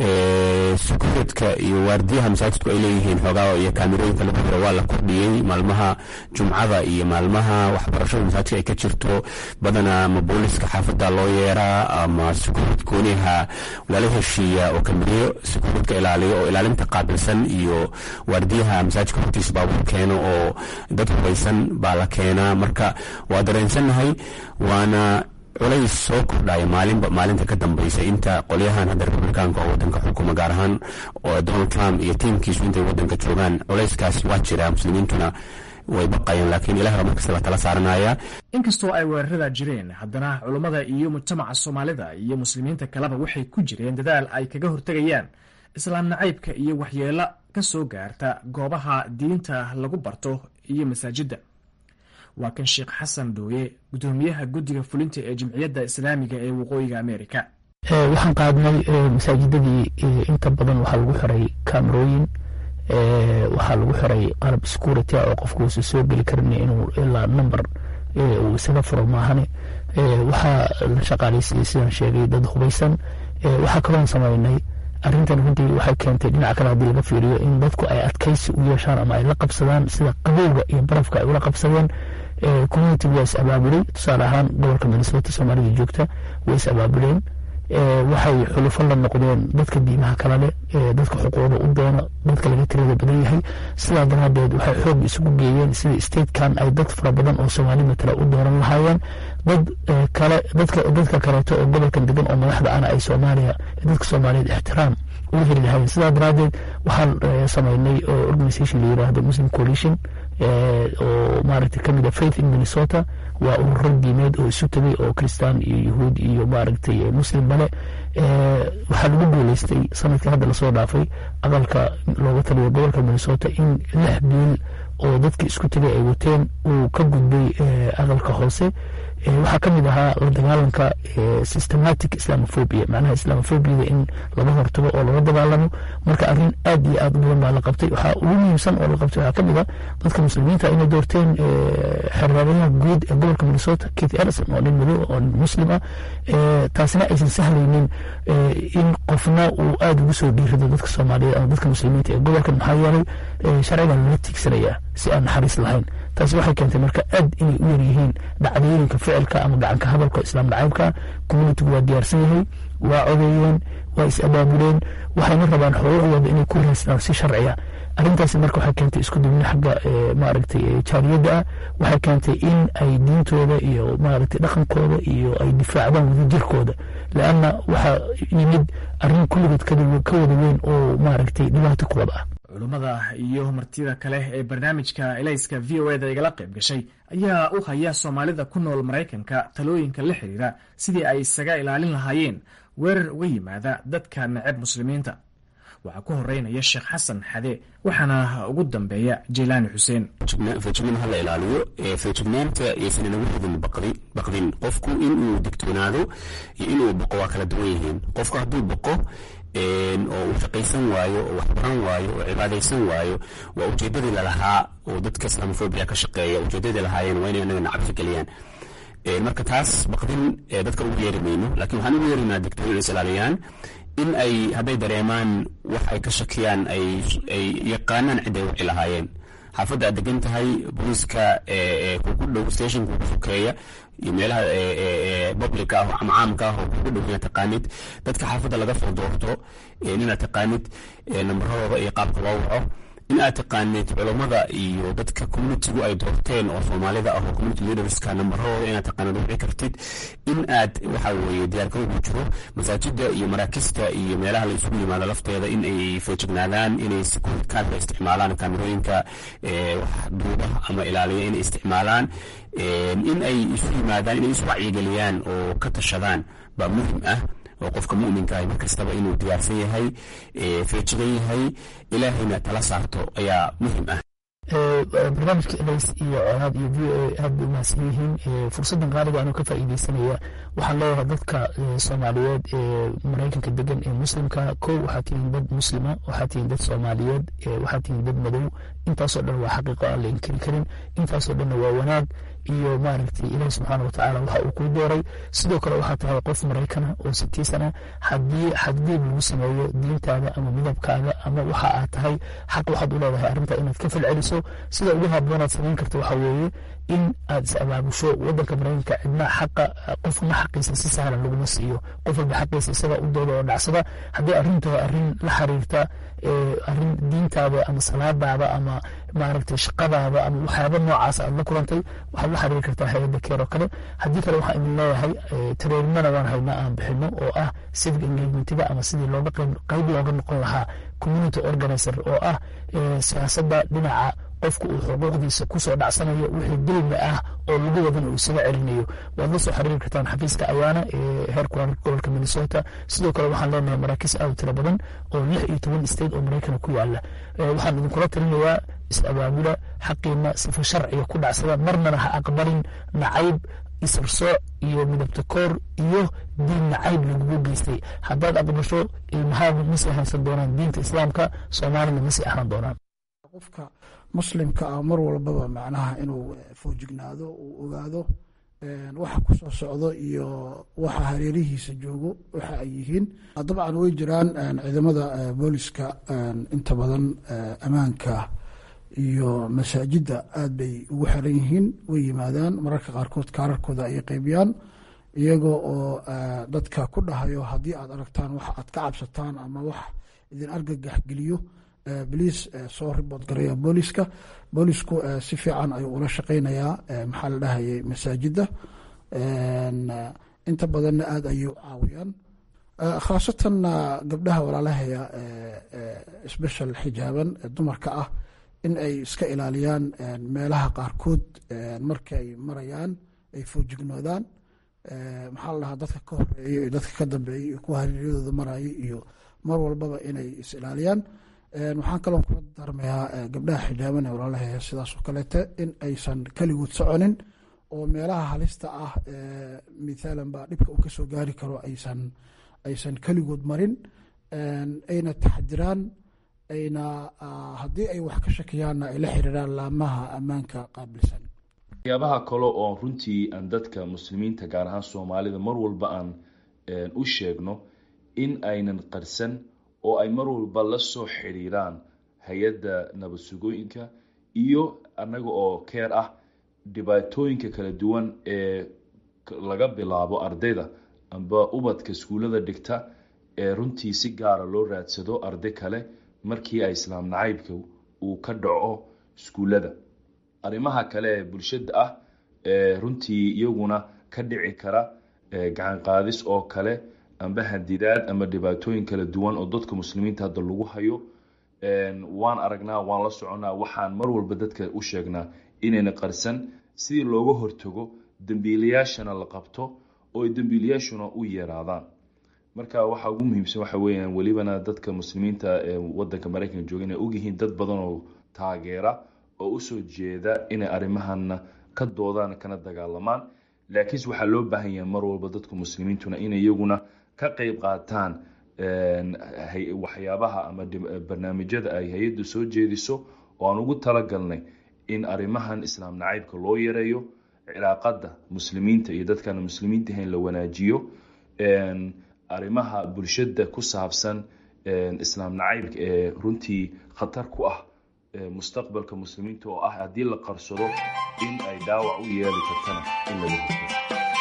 sukureedka iyo waardiyaha masaajidku ay leeyihiin xoogaa iyo kaamirooyinka lagu jiro waa la kordhiyey maalmaha jumcada iyo maalmaha waxbarashada masaajidka ay ka jirto badanaa ama booliska xaafada loo yeeraa ama sukureed gooniha lala heshiiya oo kamiriyo sukureedka ilaaliyo oo ilaalinta qaabilsan iyo waardiyaha masaajidka hortiisa baabuur keeno oo dad hubaysan baa la keenaa marka waa dareensannahay waana culays soo kordhaya maalinba maalinta ka dambaysa inta qolyahan hadda republikaanka oo wadanka xukuma gaar ahaan oo donald trump iyo tiimkiisu intay wadanka joogaan culayskaas waa jira muslimiintuna way baqayaan laakiin ilaah baa markasta la tala saaranaya inkastoo ay weerarada jireen haddana culummada iyo mujtamaca soomaalida iyo muslimiinta kaleba waxay ku jireen dadaal ay kaga hortegayaan islaam nacaybka iyo waxyeelo ka soo gaarta goobaha diinta lagu barto iyo masaajidda waa kan sheekh xasan dhooye gudoomiyaha guddiga fulinta ee jimciyadda islaamiga ee waqooyiga amerika waxaan qaadnay masaajidadii inta badan waxaa lagu xiray kamerooyin waxaa lagu xiray qalab security oo qofku uusa soo geli karin inuu ilaa number uu isaga furo maahane waxaa la shaqaaleysiiyey sidaan sheegay dad hubaysan waxaa kaloon sameynay arrintan runtii waxay keentay dhinaca kale haddii laga fiiriyo in dadku ay adkaysi u yeeshaan ama ay la qabsadaan sida qabowga iyo barafka ay ula qabsadeen community waa is abaabulay tusaale ahaan gobolka minnesota soomaalida joogta way is abaabuleen waxay xulufo la noqdeen dadka diimaha kala leh dadka xuquuqda u doona dadka laga tirada badan yahay sidaa daraadeed waxay xoog isugu geeyeen sida statekan ay dad fara badan oo soomaali matala u dooran lahaayeen dad kale dadka dadka kaleeto oo gobolkan degan oo madaxda ana ay soomaaliya dadka soomaaliyeed ixtiraam uga heli lahaayeen sidaa daraadeed waxaan sameynay organisation la yiraahdo muslim coalition oo maaragtay kamid a faith in minnesota waa ururo diimeed oo isu tegay oo kristaan iyo yahuud iyo maaragtay muslim bale waxaa lagu guuleystay sanadkii hadda lasoo dhaafay aqalka looga taliyo gobolka minnesota in lix biil oo dadka isku tegay ay wateen uu ka gudbay aqalka hoose waxaa ka mid ahaa la dagaalanka systematic islamophobia macnaha islamophobiyada in laga hortago oo laga dagaalamo marka arrin aad iyo aad u badan baa la qabtay waxaa ugu muhiimsan oo la qabtay waxaa ka mid ah dadka muslimiinta inay doorteen xerraadayaha guud ee gobolka minnesota keith erison oo nin madow oo nin muslim ah taasina aysan sahlaynin in qofna uu aada ugu soo dhiirido dadka soomaaliyeed ama dadka muslimiinta ee gobolkan maxaa yeelay sharciga lala tiigsanayaa si aan naxariis lahayn taasi waxay keentay marka aad inay u yaryihiin dhacdooyinka ficilka ama gacanka hadalka islaam nacaybka communitigu waa diyaarsan yahay waa codeeyeen waa is abaabuleen waxayna rabaan xuquuqdooda inay ku raystaan si sharciya arrintaasi marka waxay keentay isku dubni xagga maaragtay jaariyadda ah waxay keentay in ay diintooda iyo maaragtay dhaqankooda iyo ay difaacdaan wadajirkooda leanna waxaa yimid arrin kulligood ka wada weyn oo maaragtay dhibaato ku wada ah culummada iyo martida kale ee barnaamijka elayska v o eda igala qayb gashay ayaa u haya soomaalida ku nool maraykanka talooyinka la xiriira sidii ay isaga ilaalin lahaayeen weerar uga yimaada dadka neceb muslimiinta waxaa ku horeynaya sheekh xasan xade waxaana ugu dambeeya jeylaani xuseen feejignaan hala ilaaliyo feejignaanta aysan inagu ridin baqdin qofku inuu digtoonaado iyo inuu baqo waa kala duwan yihiin qofku hadduu baqo oo uu shaqaysan waayo oo waxbaran waayo oo cibaadaysan waayo waa ujeedadii lalahaa oo dadka islaamofobia ka shaqeeya ujeedadii lahaayeen waa inay anagana cabsi geliyaan marka taas baqdin dadka ugu yeeri mayno laakiin waxaan ugu yeerinaa digtoon inay is ilaaliyaan in ay hadday dareemaan wax ay ka shakiyaan ay yaqaanaan cid ay wici lahaayeen xaafadda aad degan tahay booliiska kugu dhow station kugu sokeeya iyo meelaha publica ah ama caamka ah oo kugu dhow inaad taqaanid dadka xaafadda laga soo doorto inaad taqaanid nambaradooda iyo qaabka loo waco in aad taqaanid culammada iyo dadka communitigu ay doorteen oo soomaalida ah oo community leaderska nambaradooda inaad taqaanid wici kartid in aad waxa weeye diyaarkada ugu jiro masaajida iyo maraakista iyo meelaha la isugu yimaado lafteeda in ay feejignaadaan inay securitykaadka isticmaalaan kaamirooyinka duuba ama ilaaliya inay isticmaalaan in ay isu yimaadaan inay isu wacyigeliyaan oo ka tashadaan baa muhim ah oo qofka muminka ah markastaba inuu diyaarsan yahay feejigan yahay ilaahayna tala saarto ayaa muhim ah barnaamijka elays iyo colaad iyo v o a aad bay umahadsan yihiin fursaddan qaaliga anuu ka faa'iidaysanaya waxaan leeyahay dadka soomaaliyeed ee maraykanka degan ee muslimka kow waxaa tihiin dad muslima waxaa tihiin dad soomaaliyeed waxaa tihiin dad madow intaasoo dhan waa xaqiiqo aan la inkiri karin intaasoo dhanna waa wanaag iyo maaragtay ilaah subxaana watacaala waxa uu kuu dooray sidoo kale waxaa tahay qof maraykana oo sitiisana haddii xaddiib lagu sameeyo diintaada ama midabkaaga ama waxa aad tahay xaq waxaad u leedahay arrinta inaad ka falceliso sida ugu habboonaad samayn karta waxa weeye in aad is abaabusho wadanka maraykanka cidna xaqa qofna xaqiisa si sahlan laguma siiyo qof walba xaqiisa isaga u dooda oo dhacsada haddii arrinta arrin la xiriirta arrin diintaada ama salaadaada ama maaragtay shaqadaada ama waxyaaba noocaas aad la kulantay waxaad la xiriiri kartaa hay-adda keer oo kale haddii kale waxaan idin leeyahay tareerimana waan haynaa aan bixino oo ah civic engagementiga ama sidii looga qayb looga noqon lahaa community organizer oo ah siyaasadda dhinaca qofku uu xuquuqdiisa kusoo dhacsanayo wixii dulmi ah oo lagu wadan uu isaga celinayo waad la soo xiriiri kartaan xafiiska ayaana ee heer kulan gobolka minnesota sidoo kale waxaan leenahay maraakiis aad u tiro badan oo lix iyo toban state oo maraykana ku yaala waxaan idinkula talinayaa is-abaabula xaqiina sifa sharciga ku dhacsada marnana ha aqbalin nacayb isarsooc iyo midabta koor iyo diin nacayb lagugu geystay haddaad aqbasho ilmahaagu masii ahaansan doonaan diinta islaamka soomaalina masii ahaan doonaan qofka muslimka ah mar walbaba macnaha inuu foojignaado uu ogaado waxa ku soo socdo iyo waxa hareerihiisa joogo waxa ay yihiin dabcan way jiraan ciidamada booliska inta badan ammaanka iyo masaajidda aad bay ugu xiran yihiin way yimaadaan mararka qaarkood kaararkooda ayay qaybiyaan iyagoo oo dadka ku dhahayo haddii aad aragtaan wax aad ka cabsataan ama wax idin argagax geliyo boliis soo ribood garaya booliska boolisku si fiican ayuu ula shaqeynayaa maxaa la dhahayay masaajidda inta badanna aada ayay u caawiyaan khaasatan gabdhaha walaalahaya special xijaaban dumarka ah in ay iska ilaaliyaan meelaha qaarkood markay marayaan ay foojignoodaan maxaa la dhahaa dadka ka horeeya iyo dadka ka dambeeya iyo kuwa hareeryadooda maraya iyo mar walbaba inay is ilaaliyaan waxaan kaloo kula darmayaa gabdhaha xijaaban ee walaalahaya sidaas oo kaleete in aysan keligood soconin oo meelaha halista ah mithaalan baa dhibka uu kasoo gaari karo aysan aysan keligood marin ayna taxdiraan ayna haddii ay wax ka shakiyaanna ay la xiriiraan laamaha ammaanka qaabilsan waxyaabaha kale oo runtii aan dadka muslimiinta gaar ahaan soomaalida mar walba aan u sheegno in aynan qarsan oo ay mar walba la soo xiriiraan hay-adda nabad sugooyinka iyo annaga oo keer ah dhibaatooyinka kala duwan ee laga bilaabo ardayda amba ubadka iskuullada dhigta ee runtii si gaara loo raadsado arday kale markii ay islaam nacaybka uu ka dhaco iskuullada arrimaha kale ee bulshada ah ee runtii iyaguna ka dhici kara gacan qaadis oo kale amba hadidaad ama dhibaatooyin kala duwan oo dadka muslimiinta hadda lagu hayo waan aragnaa waan la soconaa waxaan mar walba dadka u sheegnaa inayna qarsan sidii looga hortago dembiilayaashana la qabto oo ay dembiilayaashuna u yeeraadaan marka waxa ugu muhiimsan waxa weeyaan welibana dadka muslimiinta ee wadanka maraykanka jooga inay ogyihiin dad badan oo taageera oo usoo jeeda inay arrimahana ka doodaan kana dagaalamaan laakiinse waxaa loo baahan yahay mar walba dadka muslimiintuna inay iyaguna ka qeyb qaataan waxyaabaha ama barnaamijyada ay hay-addu soo jeediso oo aan ugu talagalnay in arrimahan islaam nacaybka loo yareeyo cilaaqada muslimiinta iyo dadkaan muslimiinta ahayn la wanaajiyo arrimaha bulshada ku saabsan islaam nacaybka ee runtii khatar ku ah mustaqbalka muslimiinta oo ah haddii la qarsado in ay dhaawac u yeeli kartana in laga hortago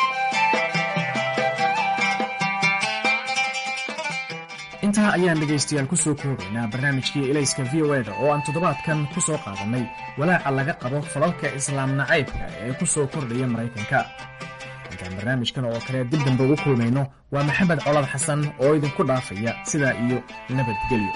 intaa ayaan dhegaystayaal ku soo koobaynaa barnaamijkii ilayska v o eda oo aan toddobaadkan ku soo qaadannay walaaca laga qabo falalka islaam nacaybka ee ku soo kordhaya maraykanka intaan barnaamijkan oo kale dib dambe ugu kulmayno waa maxamed colad xasan oo idinku dhaafaya sidaa iyo nabadgelyo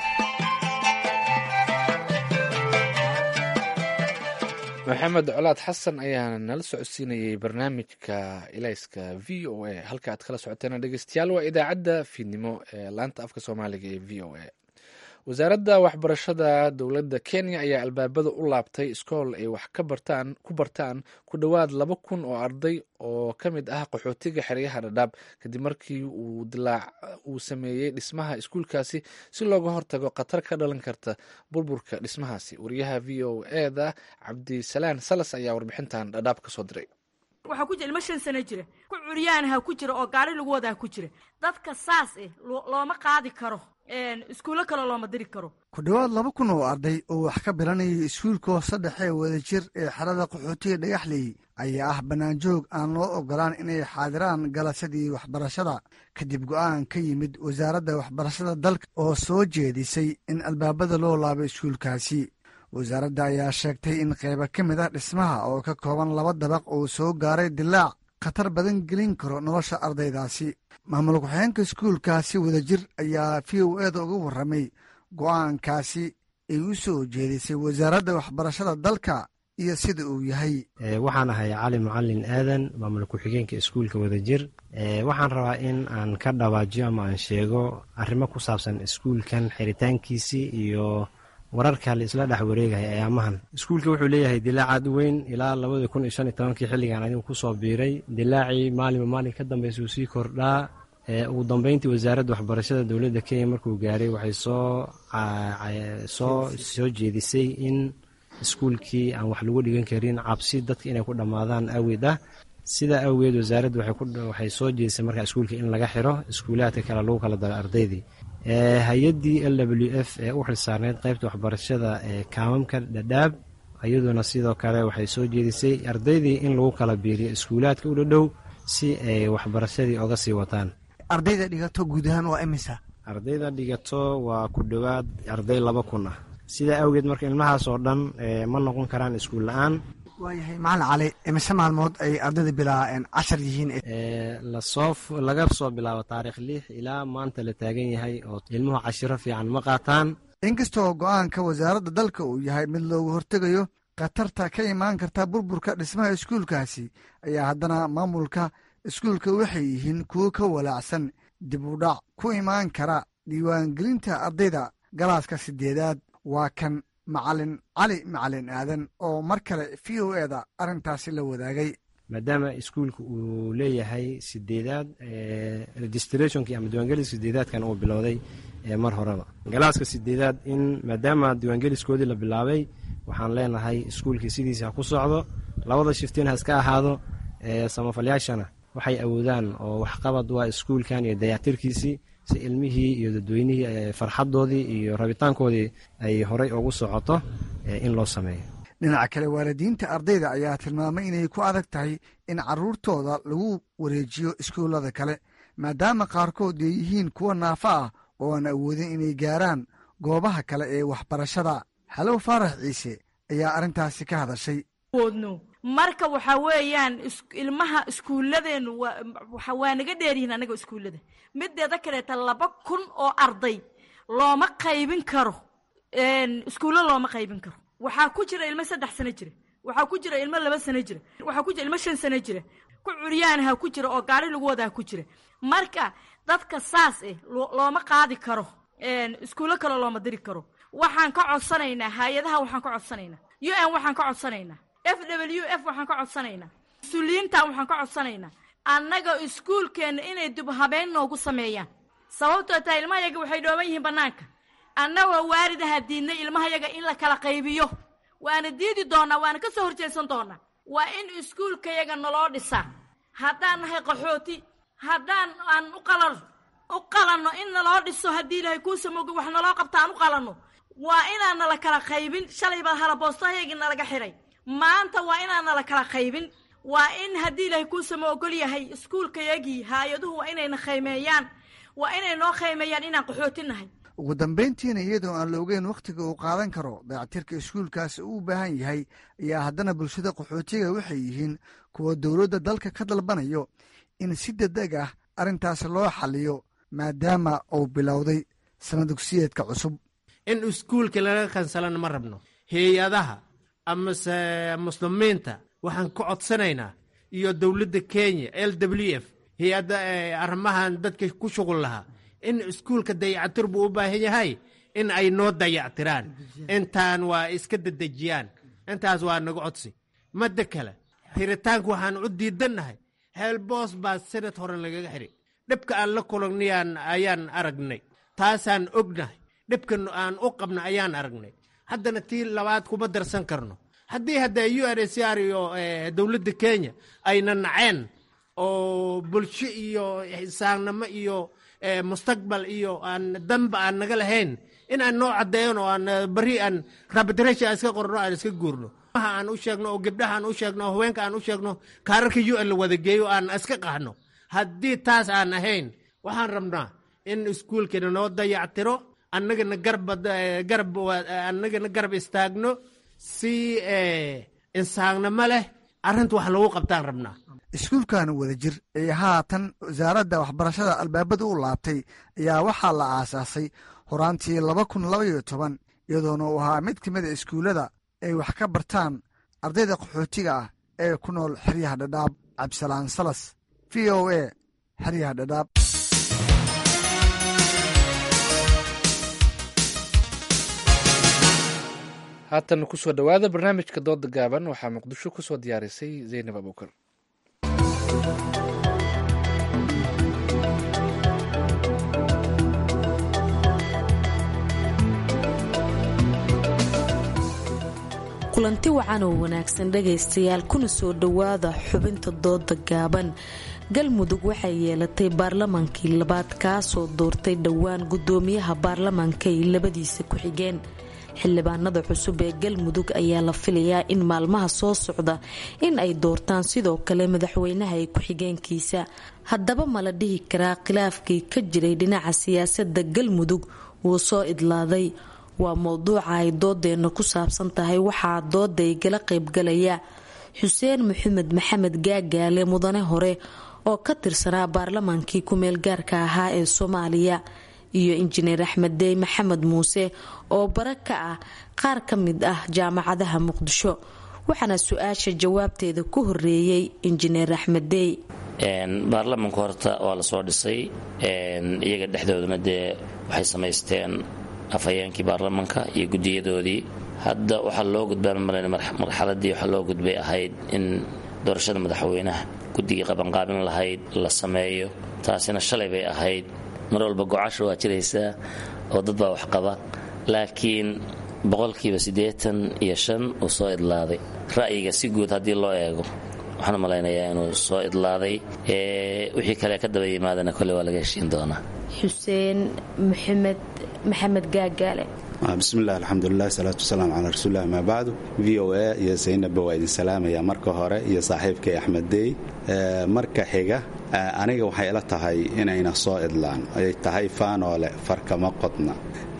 maxamed colaad xasan ayaa nala socodsiinayay barnaamijka ilayska v o a halka aad kala socoteen dhegeystayaal waa idaacadda fiidnimo ee laanta afka soomaaliga ee v o a wasaaradda waxbarashada dowladda kenya ayaa albaabada u laabtay iskool ay wax ka bartaan ku bartaan ku dhowaad laba kun oo arday oo ka mid ah qaxootiga xeryaha dhadhaab kadib markii uu dilaac uu sameeyey dhismaha iskuulkaasi si looga hortago khatar ka dhalan karta burburka dhismahaasi wariyaha v o eda cabdisalaan salas ayaa warbixintan dhadhaab ka soo diray waxaa ku jira ilmo shan sano jira ku curyaanaha ku jira oo gaari lagu wadaa ku jira dadka saas eh looma qaadi karo iskuullo kale looma diri karo ku dhowaad laba kun oo arday oo wax ka bilanayay iskuulka hoose dhexe wadajir ee xerada qaxootiga dhagaxley ayaa ah bannaanjoog aan loo ogolaan inay xaadiraan galasadii waxbarashada kadib go'aan ka yimid wasaaradda waxbarashada dalka oo soo jeedisay in albaabada loo laabo iskuulkaasi wasaaradda ayaa sheegtay in qaybo ka mid ah dhismaha oo ka kooban laba dabaq uu soo gaaray dilaac khatar badan gelin karo nolosha ardaydaasi maamul ku-xigeenka iskuulkaasi wadajir ayaa v o eda uga warramay go'aankaasi ay u soo jeedisay wasaaradda waxbarashada dalka iyo sida uu yahay waxaan ahay cali macalin aadan maamul ku-xigeenka iskuulka wadajir waxaan rabaa in aan ka dhawaajiyo ama aan sheego arrimo ku saabsan iskuulkan xiritaankiisii iyo wararka la isla dhex wareegaya ayaamahan iskuulka wuxuu leeyahay dilaac aad u weyn ilaa labadii kun iyo shan iyo tobankii xilligan adigu kusoo biiray dilaacii maalinba maalin ka dambaysa uu sii kordhaa ugu dambeyntii wasaaradda waxbarashada dowladda kenya markuu gaaray waxay soo soo soo jeedisay in iskuulkii aan wax lagu dhigan karin cabsi dadka inay ku dhammaadaan awgeed ah sidaa awgeed wasaaradda waxay soo jeedisay markaa iskuulka in laga xiro iskuulaadka kale lagu kala daro ardaydii hay-addii l w f ee u xilsaarneyd qaybta waxbarashada ee kaamamka dhadhaab iyaduna sidoo kale waxay soo jeedisay ardaydii in lagu kala biiriyo iskuulaadka u dhadhow si ay waxbarashadii oga sii wataan ardayda dhigato guud ahaan waa imisa ardayda dhigato waa ku dhowaad arday laba kun ah sidaa awgeed marka ilmahaas oo dhan ma noqon karaan iskuul la-aan waayahay macalin cali imise maalmood ay ardayda bilaa cashar yihiin lasoo laga soo bilaabo taarikh lix ilaa maanta la taagan yahay oo ilmuhu cashiro fiican ma qaataan inkastoo go'aanka wasaaradda dalka uu yahay mid looga hortegayo khatarta ka imaan karta burburka dhismaha iskuulkaasi ayaa haddana maamulka iskuulka waxay yihiin kuwo ka walaacsan dib u dhac ku imaan kara diiwaangelinta ardayda galaaska sideedaad waa kan macalin cali macalin aadan oo mar kale v o eda arrintaasi la wadaagay maadaama iskuulka uu leeyahay sideedaad registrationkii ama diiwaangelis sideedaadkan uu bilowday mar horeba galaaska sideedaad in maadaama diiwaangeliskoodii la bilaabay waxaan leenahay iskuulkii sidiisa ha ku socdo labada shiftiin ha iska ahaado samafalyaashana waxay awoodaan oo waxqabad waa iskuulkan iyo dayactirkiisii si ilmihii iyo dadweynihii farxadoodii iyo rabitaankoodii ay horey ugu socoto in loo sameeyo dhinaca kale waalidiinta ardayda ayaa tilmaamay inay ku adag tahay in caruurtooda lagu wareejiyo iskuullada kale maadaama qaarkood ay yihiin kuwa naafo ah oo aan awoodin inay gaaraan goobaha kale ee waxbarashada xalow faarax ciise ayaa arrintaasi ka hadashay woodno marka waxaa weeyaan ilmaha iskuulladeennu waa naga dheeryihiin anaga iskuullada mideeda kaleeta laba kun oo arday looma qaybin karo iskuullo looma qaybin karo waxaa ku jira ilmo saddex sano jira waxaa ku jira ilmo laba sano jira waxaa ku jira ilmo shan sano jira ku curyaanaha ku jira oo gaari lagu wadaa ku jira marka dadka saas eh looma qaadi karo iskuullo kale looma diri karo waxaan ka codsanaynaa hay-adaha waxaan ka codsanaynaa u n waxaan ka codsanaynaa f w f waxaan ka codsanaynaa mas-uuliyiinta waxaan ka codsanaynaa annaga iskuulkeenna inay dib habeyn noogu sameeyaan sababtoo tahay ilmahayaga waxay dhooban yihiin bannaanka annagoo waalidaha diidnay ilmahayaga in la kala qaybiyo waana diidi doonaa waana ka soo horjeedsan doonaa waa in iskuulkayaga naloo dhisaa haddaan nahay qaxooti haddaan aan u qalan u qalanno in naloo dhiso haddii ilaahay kuusa moga wax naloo qabta aan u qalanno waa inaan nala kala qaybin shalay baa halaboostahayagii nalaga xidhay maanta waa inaan nala kala qaybin waa in haddii ilaahay kuusama ogol yahay iskuulkayagii hay-aduhu waa inayna khaymeeyaan waa inay noo khaymeeyaan inaan qaxooti nahay ugu dambayntiina iyadoo aan la ogeyn wakhtiga uu qaadan karo dayactirka iskuulkaasi uu u baahan yahay ayaa haddana bulshada qaxootiga waxay yihiin kuwa dowladda dalka ka dalbanayo in si degdeg ah arrintaasi loo xaliyo maadaama uu bilowday sana dugsiyeedka cusub in iskuulka laga kansalana ma rabno hay-adaha amase muslimiinta waxaan ka codsanaynaa iyo dowladda kenya l w f hay-adda arrimahan dadka ku shuqul lahaa in iskuulka dayactir buu u baahan yahay in ay noo dayactiraan intaan waa iska dedejiyaan intaas waa naga codsi madda kale xiritaanka waxaan u diidannahay heelboos baa sanad hore lagaga xidhi dhibka aan la kulagnayaan ayaan aragnay taasaan ognahay dhibka aan u qabna ayaan aragnay haddana tii labaad kuma darsan karno haddii hadda u r c r iyo dowladda kenya ayna naceen oo bulsho iyo xisaannimo iyo mustaqbal iyo aan danba aan naga lahayn in aan noo caddeeyan oo aan bari aan rabitration aan iska qorno aan iska guurno aan u sheegno oo gabdhaha aan u sheegno oo haweenka aan u sheegno kaararka u n la wada geeyo aan iska qaxno haddii taas aan ahayn waxaan rabnaa in iskuulkeena noo dayactiro annagana garab annagana garab istaagno si insaannimo leh arrinta wax lagu qabtaan rabnaa iskuulkan wadajir ee haatan wasaaradda waxbarashada albaabada u laabtay ayaa waxaa la aasaasay horaantii laba kun labaiyo toban iyadoona uu ahaa mid ka mid a iskuullada ay wax ka bartaan ardayda qaxootiga ah ee ku nool xeryaha dhadhaab cabdisalaan salas v o a xeryaha dhadhaab haatan kusoo dhowaada barnaamijka dooda gaaban waxaa muqdisho kusoo diyaarisay zaynab abuukar kulanti wacan oo wanaagsan dhagaystayaal kuna soo dhowaada xubinta dooda gaaban galmudug waxay yeelatay baarlamaankii labaad kaasoo doortay dhowaan gudoomiyaha baarlamaanka ay labadiisa ku-xigeen xildhibaanada cusub ee galmudug ayaa la filayaa in maalmaha soo socda in ay doortaan sidoo kale madaxweynaha ee ku-xigeenkiisa haddaba ma la dhihi karaa khilaafkii ka jiray dhinaca siyaasadda galmudug wuu soo idlaaday waa mowduuca ay doodeenna ku saabsan tahay waxaa dooda igala qaybgalaya xuseen maxamed maxamed gaagaale mudane hore oo ka tirsanaa baarlamaankii ku-meel gaarka ahaa ee soomaaliya iyo injineer axmed dey maxamed muuse oo bara ka ah qaar ka mid ah jaamacadaha muqdisho waxaana su-aasha jawaabteeda ku horeeyey injineer axmed dey baarlamanka horta waa lasoo dhisay iyaga dhexdooduna dee waxay samaysteen afhayeenkii baarlamanka iyo gudiyadoodii hadda waxaa loo gudbaan marxaladii waxaa loo gudbay ahayd in doorashada madaxweynaha guddigii qabanqaabin lahayd la sameeyo taasina shalay bay ahayd mar walba gocasha waa jiraysaa oo dad baa wax qaba laakiin boqolkiiba siddeetan iyo shan uu soo idlaaday ra'yiga si guud haddii loo eego waxaan malaynayaa inuu soo idlaaday wixii kale ka daba yimaadana kolley waa laga heshiin doonaa xuseen maxamed maxamed gaagaale bismillahi alxamdulilah salaatu wasalaamu calaa rasuulilah amaa bacdu v o a iyo saynabba waa idin salaamaya marka hore iyo saaxiibkay axmed dey marka xiga aniga waxay ila tahay inayna soo idlaan ay tahay faanoole farkama qodna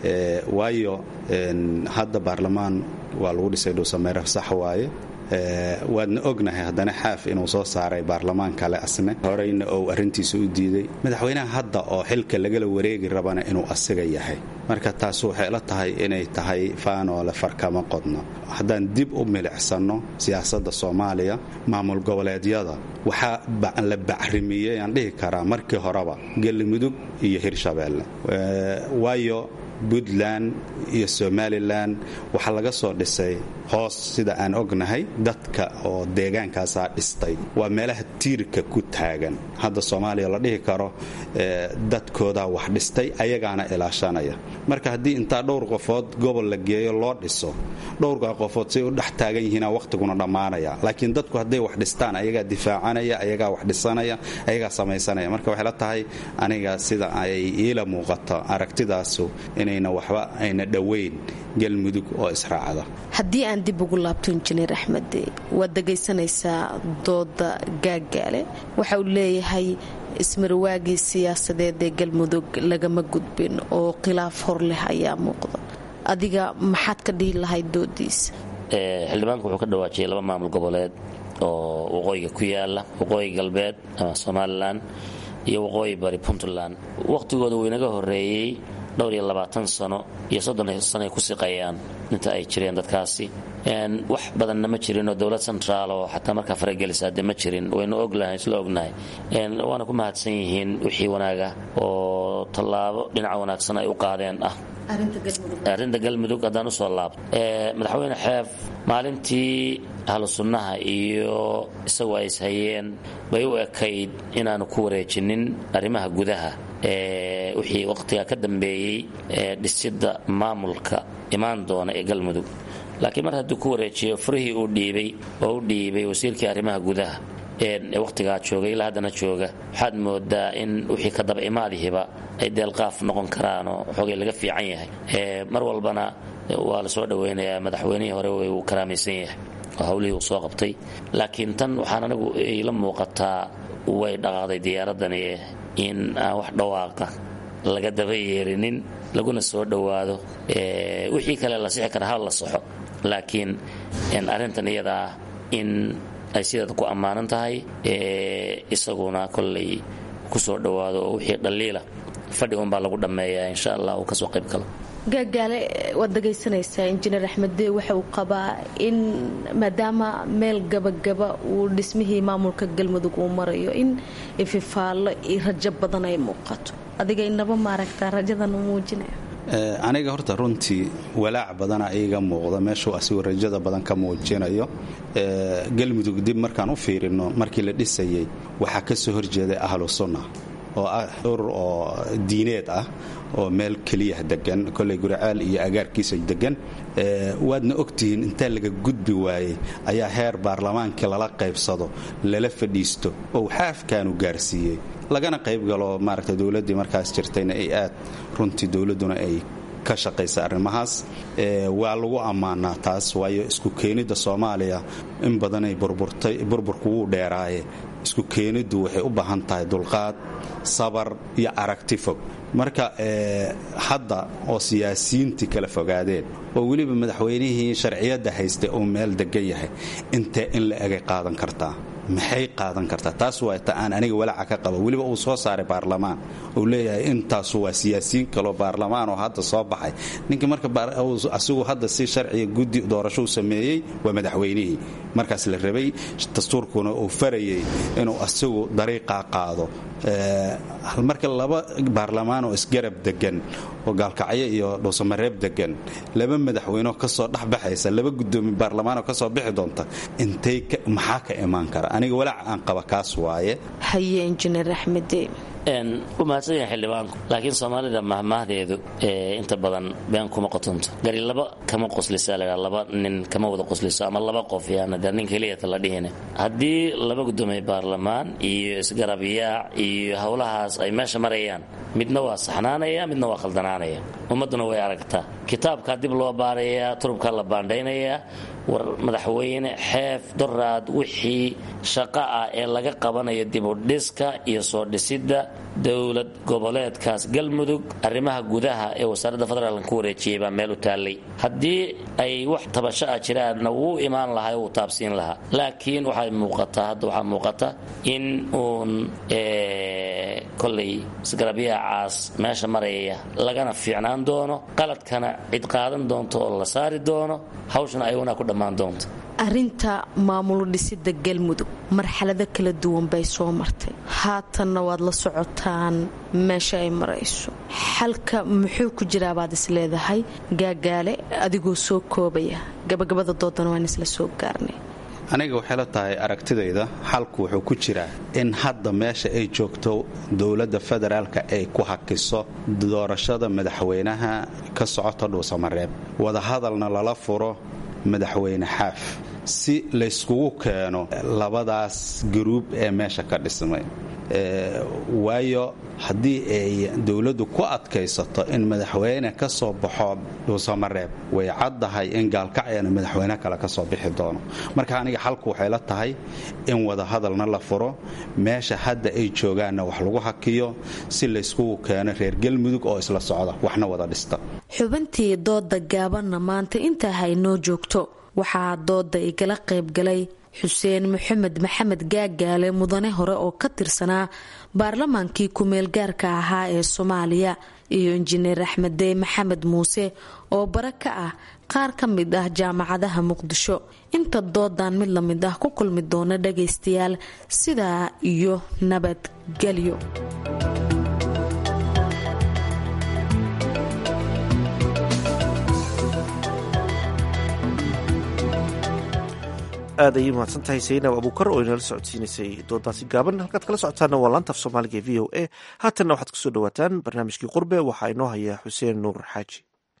waayo hadda baarlamaan waa lagu dhisay dhuusameere sax waaye waadna ognahay haddana xaaf inuu soo saaray baarlamaan kale asne horeyna ou arrintiisa u diiday madaxweynaha hadda oo xilka lagala wareegi rabana inuu asiga yahay marka taas waxay la tahay inay tahay faanoole farkama qodno haddaan dib u milicsanno siyaasadda soomaaliya maamul goboleedyada waxaa la bacrimiyey aan dhihi karaa markii horeba galmudug iyo hirshabeelle waayo puntland iyo somalilan waxaa laga soo dhisay hoos sida aan ognahay dadka oo deegaankaasaa dhistay waa meelaha tiirka ku taagan hadda soomaaliya la dhihi karo dadkoodaa wax dhistay ayagaana ilaashanaya marka haddii intaa dhowr qofood gobol la geeyo loo dhiso dhowrkaa qofood say u dhex taagan yihiina wakhtiguna dhammaanaya laakiin dadku hadday wax dhistaan ayagaa difaacanaya ayagaa wax dhisanaya ayagaa samaysanaya marka waxay la tahay aniga sida ay iila muuqato aragtidaasu inayna waxba ayna dhowayn galmudug oo israacda haddii aan dib ugu laabto injineer axmed waad dhegaysanaysaa dooda gaagaale waxa uu leeyahay ismarwaagii siyaasadeed ee galmudug lagama gudbin oo khilaaf hor leh ayaa muuqda adiga maxaad ka dhihi lahayd doodiisa xildhibaanku wuxuu ka dhawaajiyay laba maamul goboleed oo waqooyiga ku yaala waqooyi galbeed ama somalilan iyo waqooyi bari puntland wakhtigooda wuu inaga horeeyey dhowr iyo labaatan sano iyo soddon sano ay ku siqayaan inta ay jireen dadkaasi wax badanna ma jirin oo dowlad centraal oo xataa markaa faragelisa de ma jirin waynu oglahay isla ognahay waana ku mahadsan yihiin wixii wanaaga oo tallaabo dhinaca wanaagsan ay u qaadeen ah arrinta galmudug haddaan usoo laabto madaxweyne xeef maalintii ahlu sunnaha iyo isagu ay ishayeen bay u ekayd inaanu ku wareejinin arrimaha gudaha wixii wakhtiga ka dambeeyey dhisidda maamulka imaan doona ee galmudug laakiin mar hadduu ku wareejiyo furihii uu dhiibay oo u dhiibay wasiirkii arrimaha gudaha ee wakhtigaa jooga ilaa haddana jooga waxaad moodaa in wixii ka daba imaadihiba ay deelqaaf noqon karaanoo xoogay laga fiican yahay mar walbana waa la soo dhowaynayaa madaxweynihii hore wuu karaamaysan yahay oo hawlihii uu soo qabtay laakiin tan waxaan anigu ila muuqataa way dhaqaaqday diyaaradani in aan wax dhawaaqa laga daba yeerinin laguna soo dhowaado wixii kale la sixi kara hal la saxo laakiin arrintan iyadaa in ay sideeda ku ammaanan tahay isaguna kollay ku soo dhowaado oo wixii dhaliila fadhi unbaa lagu dhammeeyaa insha allah uu kasoo qayb galo gaagaale waad dhegaysanaysaa injineer axmeddee waxa uu qabaa in maadaama meel gabagaba uu dhismihii maamulka galmudug uu marayo in ififaallo iyo rajo badan ay muuqato adiga inaba maaragtaa rajadan u muujinaya aniga horta runtii walaac badana iiga muuqda meeshuu asigu rajada badan ka muujinayo galmudug dib markaan u fiirino markii la dhisayay waxaa ka soo horjeeday ahlu sunna oo ah urur oo diineed ah oo meel keliya degan koley guracaal iyo agaarkiisa degan waadna ogtihiin intaa laga gudbi waayey ayaa heer baarlamaankii lala qaybsado lala fadhiisto oo xaafkaanu gaarsiiyey lagana qaybgalo maaragta dowladdii markaas jirtayna ay aad runtii dowladduna ay ka shaqaysa arrimahaas waa lagu ammaanaa taas waayo isku keenidda soomaaliya in badanay burburtay burburku wuu dheeraaye isku keeniddu waxay u baahan tahay dulqaad sabar iyo aragti fog marka hadda oo siyaasiyiintii kala fogaadeen oo weliba madaxweynihii sharciyadda haystay uu meel degan yahay intee in la egay qaadan kartaa maxay qaadan kartaa taas waa ta aan aniga walaaca ka qaba weliba uu soo saaray baarlamaan uu leeyahay intaasu waa siyaasiyiin kaloo baarlamaan oo hadda soo baxay ninkii marka asigu hadda si sharciga guddi doorashou sameeyey waa madaxweynihii markaas la rabay dastuurkuna uu farayay inuu asigu dariiqaa qaado marka laba baarlamaan oo isgarab degan oo gaalkacyo iyo dhuusamareeb degan laba madaxweyneo kasoo dhexbaxaysa laba gudoomiye baarlamaanoo kasoo bixi doonta intay maxaa ka imaan kara aniga walaac aan qaba kaas waaye haye injineer axmede u mahadsan yahay xildhibaanku laakiin soomaalida mahmahdeedu inta badan been kuma qotonto gari laba kama qoslisa la laba nin kama wada qosliso ama laba qof yaana dee nin keliyata la dhihine haddii laba gudoomiye baarlamaan iyo isgarabiyaac iyo howlahaas ay meesha marayaan midna waa saxnaanaya midna waa khaldanaanaya ummadduna way aragtaa kitaabkaa dib loo baarayaa turubkaa la baandhaynayaa war madaxweyne xeef doraad wixii shaqo ah ee laga qabanayo dibudhiska iyo soo dhisidda dowlad goboleedkaas galmudug arrimaha gudaha ee wasaaradda federaalk ku wareejiyey baa meel u taallay haddii ay wax tabasho ah jiraanna wuu imaan lahaa wuu taabsiin lahaa laakiin waxay muuqataa hadda waxaa muuqata in uun kolay isgarabyahacaas meesha maraya lagana fiicnaan doono qaladkana cid qaadan doonto oo la saari doono hawshana ayaguna ku dhammaan doonto arrinta maamul dhisida galmudug marxalado kala duwan bay soo martay haatanna waad la socotaan meesha ay marayso xalka muxuu ku jiraabaad is leedahay gaagaale adigoo soo koobaya gabagabada doodana waan isla soo gaarnay aniga waxay la tahay aragtidayda xalku wuxuu ku jiraa in hadda meesha ay joogto dowladda federaalka ay ku hakiso doorashada madaxweynaha ka socota dhuusamareeb wadahadalna lala furo madaxweyne xaaf si layskugu keeno labadaas garuub ee meesha ka dhismay waayo haddii ay dowladdu ku adkaysato in madaxweyne ka soo baxo dhuusamareeb way caddahay in gaalkacyana madaxweyne kale ka soo bixi doono marka aniga xalku waxay la tahay in wadahadalna la furo meesha hadda ay joogaanna wax lagu hakiyo si layskugu keeno reer galmudug oo isla socda waxna wada dhista xubintii dooda gaabanna maanta intaa haynoo joogto waxaa dooda igala qaybgalay xuseen maxamed maxamed gaagaale mudane hore oo ka tirsanaa baarlamaankii ku-meel gaarka ahaa ee soomaaliya iyo injineer axmeddey maxamed muuse oo bare ka ah qaar ka mid ah jaamacadaha muqdisho inta doodan mid lamid ah ku kulmi doona dhagaystayaal sidaa iyo nabadgelyo aad ayay mahadsan tahay saynab abuukar oo inala socodsiinaysay doodaasi gaaban halkaad kala socotaana waa laanta af soomaaliga e v o a haatanna waxaad kusoo dhawaataan barnaamijkii qurbe waxaa inoo haya xuseen nuur xaaji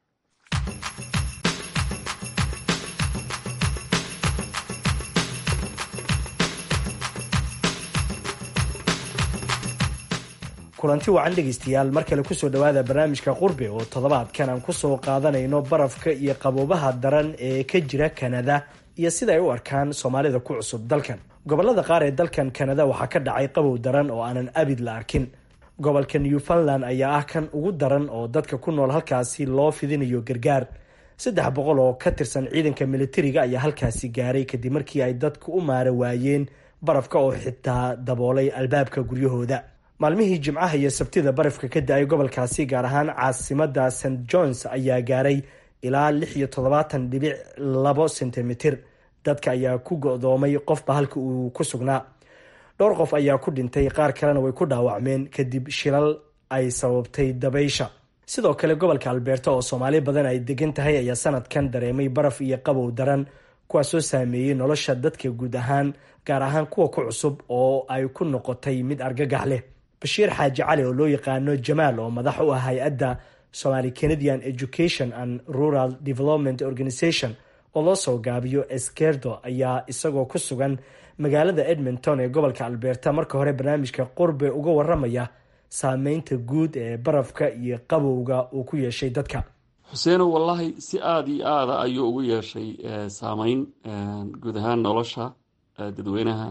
kulanti wacan dhegaystayaal mar kale kusoo dhowaada barnaamijka qurbe oo toddobaadkan aan kusoo qaadanayno barafka iyo qaboobaha daran ee ka jira kanada iyo sida ay u arkaan soomaalida ku cusub dalkan gobolada qaar ee dalkan kanada waxaa ka dhacay qabow daran oo aanan abid la arkin gobolka newfoundland ayaa ah kan ugu daran oo dadka ku nool halkaasi loo fidinayo gargaar saddex boqol oo ka tirsan ciidanka militariga ayaa halkaasi gaaray kadib markii ay dadku u maara waayeen barafka oo xitaa daboolay albaabka guryahooda maalmihii jimcaha iyo sabtida barafka ka da-ay gobolkaasi gaar ahaan caasimada st johns ayaa gaaray ilaa lix iyo toddobaatan dhibic labo sentimitir dadka ayaa ku go-doomay qofba halka uu ku sugnaa dhowr qof ayaa ku dhintay qaar kalena way ku dhaawacmeen kadib shilal ay sababtay dabaysha sidoo kale gobolka albeerta oo soomaali badan ay degan tahay ayaa sanadkan dareemay baraf iyo qabow daran kuwaasoo saameeyey nolosha dadka guud ahaan gaar ahaan kuwa ku cusub oo ay ku noqotay mid argagax leh bashiir xaaji cali oo loo yaqaano jamaal oo madax u ah hay-adda somaali canadian education and rural development organization oo loo soo gaabiyo eskerdo ayaa isagoo ku sugan magaalada edmonton ee gobolka albeerta marka hore barnaamijka qurbe uga waramaya saameynta guud ee barafka iyo qabowga uu ku yeeshay dadka xuseeno wallaahi si aada iyo aada ayuu ugu yeeshay saameyn guud ahaan nolosha dadweynaha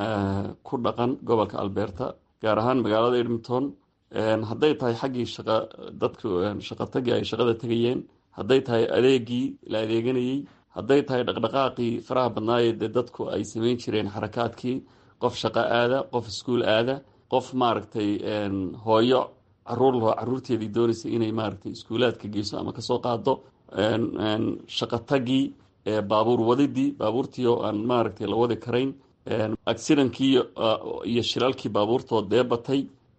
ku dhaqan gobolka albeerta gaar ahaan magaalada edmonton hadday tahay xaggii shaqa dadku shaqotagii ay shaqada tegayeen hadday tahay adeegii la adeeganayey hadday tahay dhaqdhaqaaqii faraha badnaayee dee dadku ay sameyn jireen xarakaadkii qof shaqo aada qof iskuul aada qof maaragtay hooyo caruur laho caruurteedii doonaysa inay maaragtay iskuulaadka geyso ama kasoo qaado shaqotagii baabuur wadidii baabuurtii oo aan maaragtay la wadi karayn accidankii iyo shilalkii baabuurtood dee batay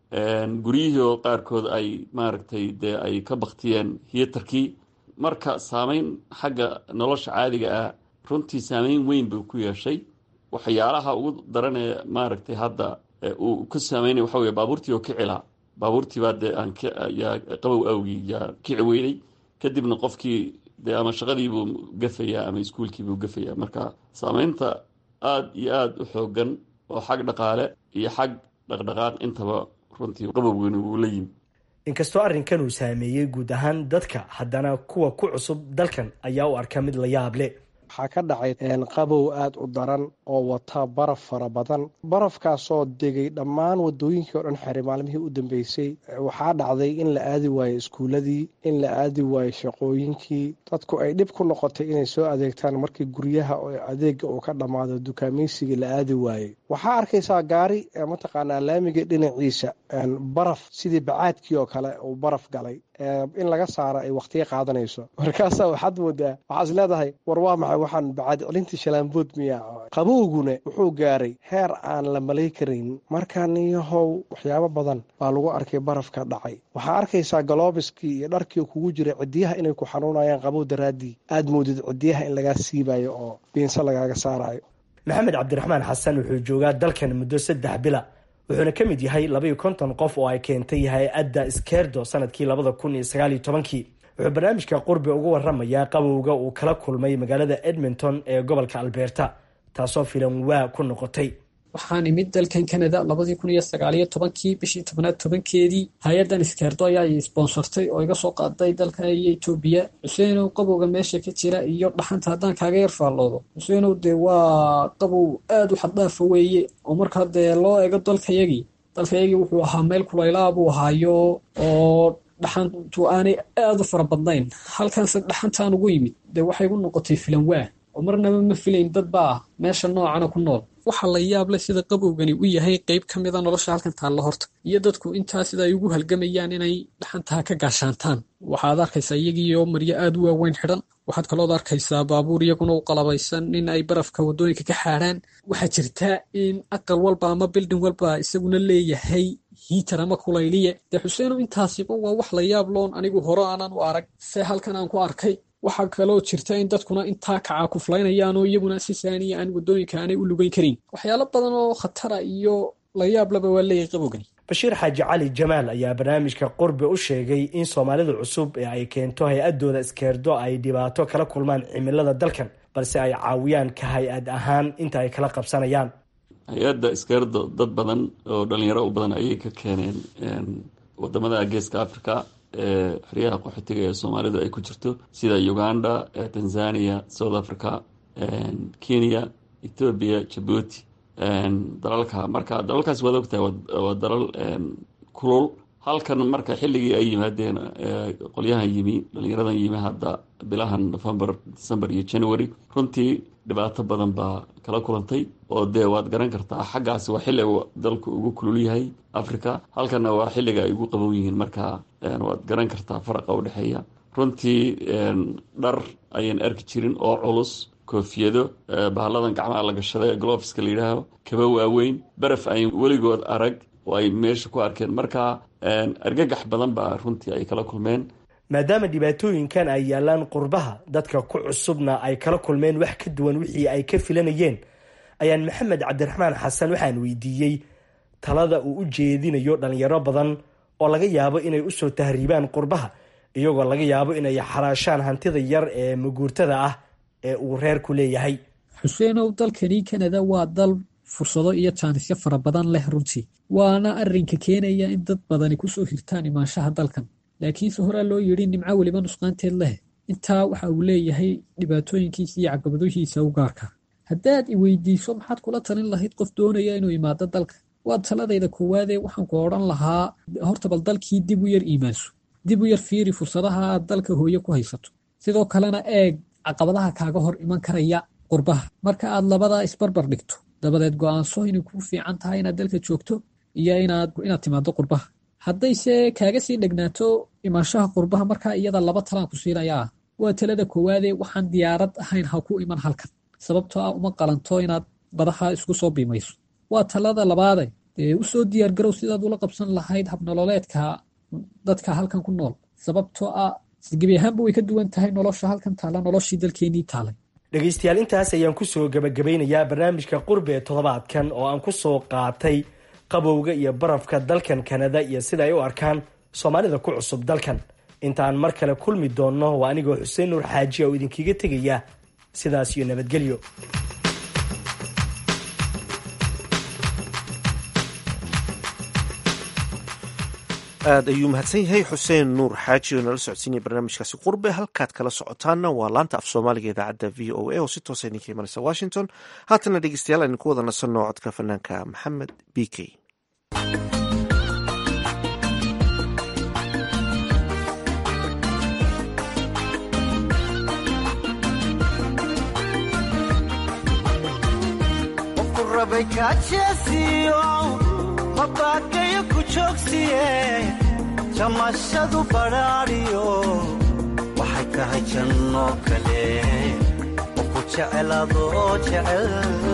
guryihii oo qaarkood ay maaragtay dee ay ka baktiyeen hiyatarkii marka saameyn xagga nolosha caadiga ah runtii saameyn weyn buu ku yeeshay waxyaalaha ugu daran ee maaragtay hadda uu ka saameynaya waxa wey baabuurtii oo kicila baabuurtiibaa dee aan yaa qabow awgii yaa kici weynay kadibna qofkii dee ama shaqadiibuu gafayaa ama iskuulkiibuu gafayaa marka saameynta aada iyo aada u xoogan oo xag dhaqaale iyo xag dhaqdhaqaaq intaba runtii qabowgani wuu la yimi inkastoo arrinkan uu saameeyey guud ahaan dadka haddana kuwa ku cusub dalkan ayaa u arka mid la yaab leh waxaa ka dhacay qabow aada u daran oo wata baraf fara badan barafkaasoo degay dhammaan wadooyinkii oo dhan xiray maalmihii u dambeysay waxaa dhacday in la aadi waayo iskuuladii in la aadi waayo shaqooyinkii dadku ay dhib ku noqotay inay soo adeegtaan markii guryaha oo adeega uu ka dhammaado dukaameysigii la aadi waayey waxaa arkaysaa gaari mataqaanaa laamiga dhinaciisa baraf sidii bacaadkii oo kale uu baraf galay in laga saaro ay wakhtiga qaadanayso markaasaa waxaad moodaa waxaad is leedahay war waa maxay waxaan bacaad celintii shalaambood miyaa qabowguna wuxuu gaaray heer aan la malay karayn marka niyahow waxyaabo badan baa lagu arkay barafka dhacay waxaa arkaysaa galoobiskii iyo dharkii kugu jira cidiyaha inay ku xanuunayaan qabow daraaddii aad moodid cidiyaha in lagaa siibayo oo biinse lagaaga saarayo maxamed cabdiraxmaan xasan wuxuu joogaa dalkan muddo saddex bila wuxuuna ka mid yahay labaiyo konton qof oo ay keentay hay-adda skerdo sanadkii labada kun iyo sagaaliyo tobankii wuxuu barnaamijka qurbi uga waramayaa qabowga uu kala kulmay magaalada edmonton ee gobolka alberta taasoo filan waa ku noqotay waxaan imid dalkan canada labadii kun iyo sagaaliyo tobankii bishii tobnaad tobankeedii hay-addan iskeerdo ayaa i sponsortay oo iga soo qaaday dalka iyo etoobiya xuseenow qabowga meesha ka jira iyo dhaxanta haddaan kaaga yar faalloodo xuseenow dee waa qabow aada u xaddaafa weeye oo markaa dee loo ego dalkayagii dalkayagii wuxuu ahaa meel kulaylaa buu ahaayo oo dhaxantu aanay aada u fara badnayn halkanse dhaxantaan ugu yimid dee waxay gu noqotay filan waa oo marnaba ma filayn dad baa meesha noocana ku nool waxaa la yaab leh sida qabowgani u yahay qeyb ka mida nolosha halkan taalla horta iyo dadku intaa sida ay ugu halgamayaan inay dhaxantaa ka gaashaantaan waxaad arkaysaa iyagiioo maryo aada u waaweyn xidhan waxaad kalood arkaysaa baabuur iyaguna u qalabaysan in ay barafka waddooyinka ka xaadhaan waxaa jirta in aqal walba ama bildin walba isaguna leeyahay hiitar ama kulayliye dee xuseenow intaasiba waa wax la yaab loon anigu hore aanan u arag se halkan aan ku arkay waxaa kaloo jirta in dadkuna intaa kacaa kuflaynayaan oo iyaguna si saaniya aan waddooyinka aanay u lugeyn karin waxyaalo badan oo khatara iyo la yaablaba waa leeyahay qabowgani bashiir xaaji cali jamaal ayaa barnaamijka qurbi u sheegay in soomaalida cusub ee ay keento hay-adooda iskeerdo ay dhibaato kala kulmaan cimilada dalkan balse ay caawiyaan ka hay-ad ahaan inta ay kala qabsanayaan hay-adda iskeerdo dad badan oo dhalinyaro u badan ayay ka keeneen wadamada geeska africa ee xeryaha qaxootiga ee soomaalidu ay ku jirto sida uganda tanzania south africa kenya ethoobia jabuuti dalalka marka dalalkaas waad ogtahay waa dalal kulul halkan marka xilligii ay yimaadeen qolyahan yimi dhalinyaradan yimi hadda bilahan november december iyo january runtii dhibaato badan baa kala kulantay oo dee waad garan kartaa xaggaasi waa xilli dalku ugu kulul yahay africa halkanna waa xilliga ay ugu qabow yihiin marka waad garan kartaa faraqa udhexeeya runtii dhar ayaan arki jirin oo culus koofiyado bahalladan gacmaha la gashada ee gloveska la yidhaaho kaba waaweyn baraf ay weligood arag oo ay meesha ku arkeen marka argagax badan baa runtii ay kala kulmeen maadaama dhibaatooyinkan ay yaalaan qurbaha dadka ku cusubna ay kala kulmeen wax ka duwan wixii ay ka filanayeen ayaan maxamed cabdiraxmaan xasan waxaan weydiiyey talada uu u jeedinayo dhalinyaro badan oo laga yaabo inay usoo tahriibaan qurbaha iyagoo laga yaabo inay xaraashaan hantida yar ee maguurtada ah ee uu reerku leeyahay xuseenow dalkani kanada waa dal fursado iyo jaanisyo fara badan leh runtii waana arinka keenaya in dad badani kusoo hirtaan imaanshaha dalkan laakiinse horaa loo yidhi nimco weliba nusqaanteed leh intaa waxa uu leeyahay dhibaatooyinkiisa iyo caqabadoohiisa u gaarka haddaad i weydiiso maxaad kula talin lahayd qof doonaya inuu imaado dalka waa taladayda koowaadee waxaan ku odhan lahaa horta bal dalkii dib u yar iimaanso dib u yar fiiri fursadaha aad dalka hooye ku haysato sidoo kalena eeg caqabadaha kaaga hor iman karaya qurbaha marka aad labadaa isbarbar dhigto dabadeed go-aanso inay kuu fiican tahay inaad dalka joogto iyo inaad timaado qurbaha haddayse kaaga sii dhegnaato imaanshaha qurbaha markaa iyada laba talaan ku siinayaa waa talada koowaadee waxaan diyaarad ahayn ha ku iman halkan sababtoo ah uma qalanto inaad badaha isku soo biimayso waa talada labaade dee usoo diyaargarow sidaad ula qabsan lahayd habnololeedka dadka halkan ku nool sababtoo ah gebi ahaanba way ka duwan tahay nolosha halkan taalla noloshii dalkeenii taalay dhegaystayaal intaas ayaan kusoo gabagabeynayaa barnaamijka qurbe ee toddobaadkan oo aan kusoo qaatay qabowga iyo barafka dalkan kanada iyo sida ay u arkaan soomaalida ku cusub dalkan intaan mar kale kulmi doonno waa anigoo xuseen nuur xaaji oo idinkaga tegaya sidaas iyo nabadgelyo aad ayuu mahadsan yahay xuseen nuur xaaji oo nala socodsiinaya barnaamijkaasi qurbe halkaad kala socotaanna waa laanta af soomaaliga idaacadda v o a oo si toosa idinka imanaysa washington haatana dhegeystayaal aynu ku wada nasanno codka fanaanka maxamed b k qofku rabay kaajeesiyo mabaakayo ku joogsiye jamashadu badhaadhiyo waxay tahay janno kale qofku jecel adoo jecel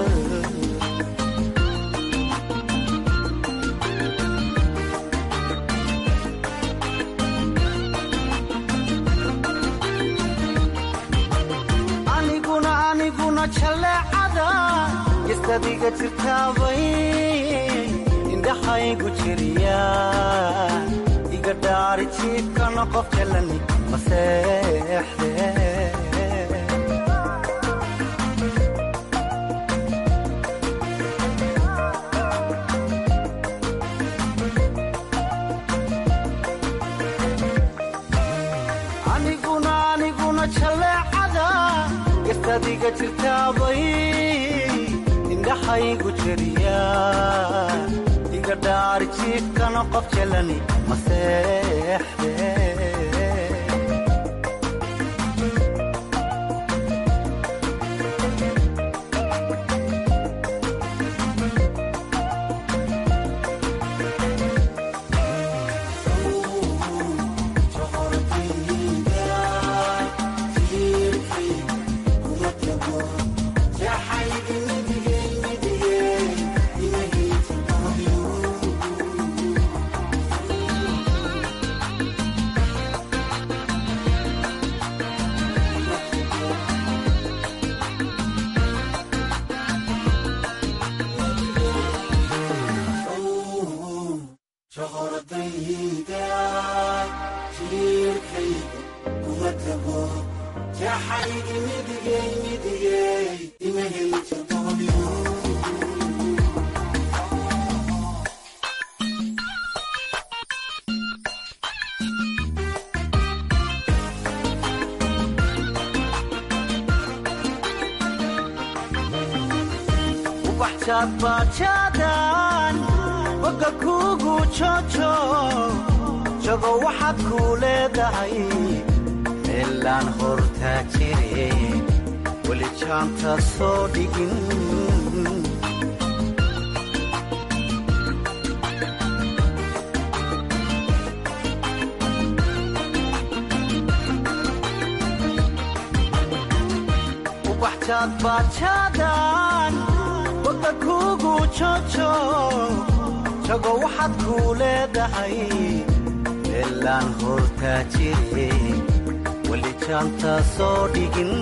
aniguna aniguna jaleecada gestadiga jirtaabay indhaxaygu jiriya iga dhaari jiibkana qof jalani maseexde aniguna aniguna jaleecada gestadiga jirtaabay indhaxaygu jiriya iga dhaari jiifkana qof jalani maseexde bajaadbajaadan boga kuugu jojo jago waxaad kuu leedahay meelaan hortaa jire weli jaanta soo dhigin ubaxjaadbajaadan boga kuugu jojo jago waxaad kuu leedahay meelaan hortaa jire weli jaanta soo dhigin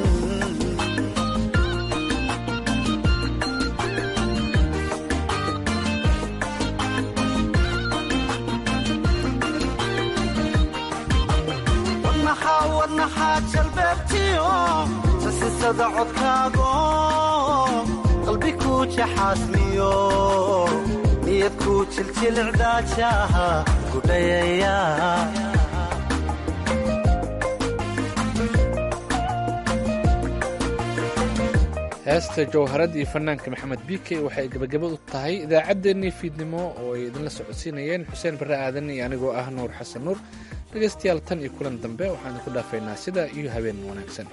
wadnaxaa wadnaxaa jalbeebtiyo sasisada codkaago qalbi kuu jaxaasmiyo niyad kuu jiljilcdaajaha gudhayaya heesta jawharad iyo fanaanka maxamed bike waxay gebagabadu tahay idaacaddeenii fiidnimo oo ay idinla socodsiinayeen xuseen barre aadan iyo anigoo ah nuur xasan nuur dhegaystayaal tan iyo kulan dambe waxaan idinku dhaafaynaa sidaa iyo habeen wanaagsan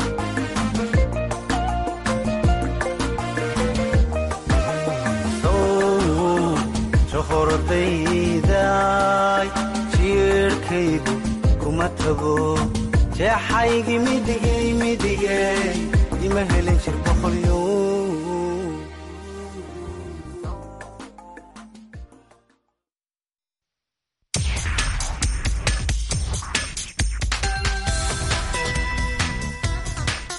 sow naftayday jiirhkaygu kuma tago jeexaygi midigay midigay ima helin jirba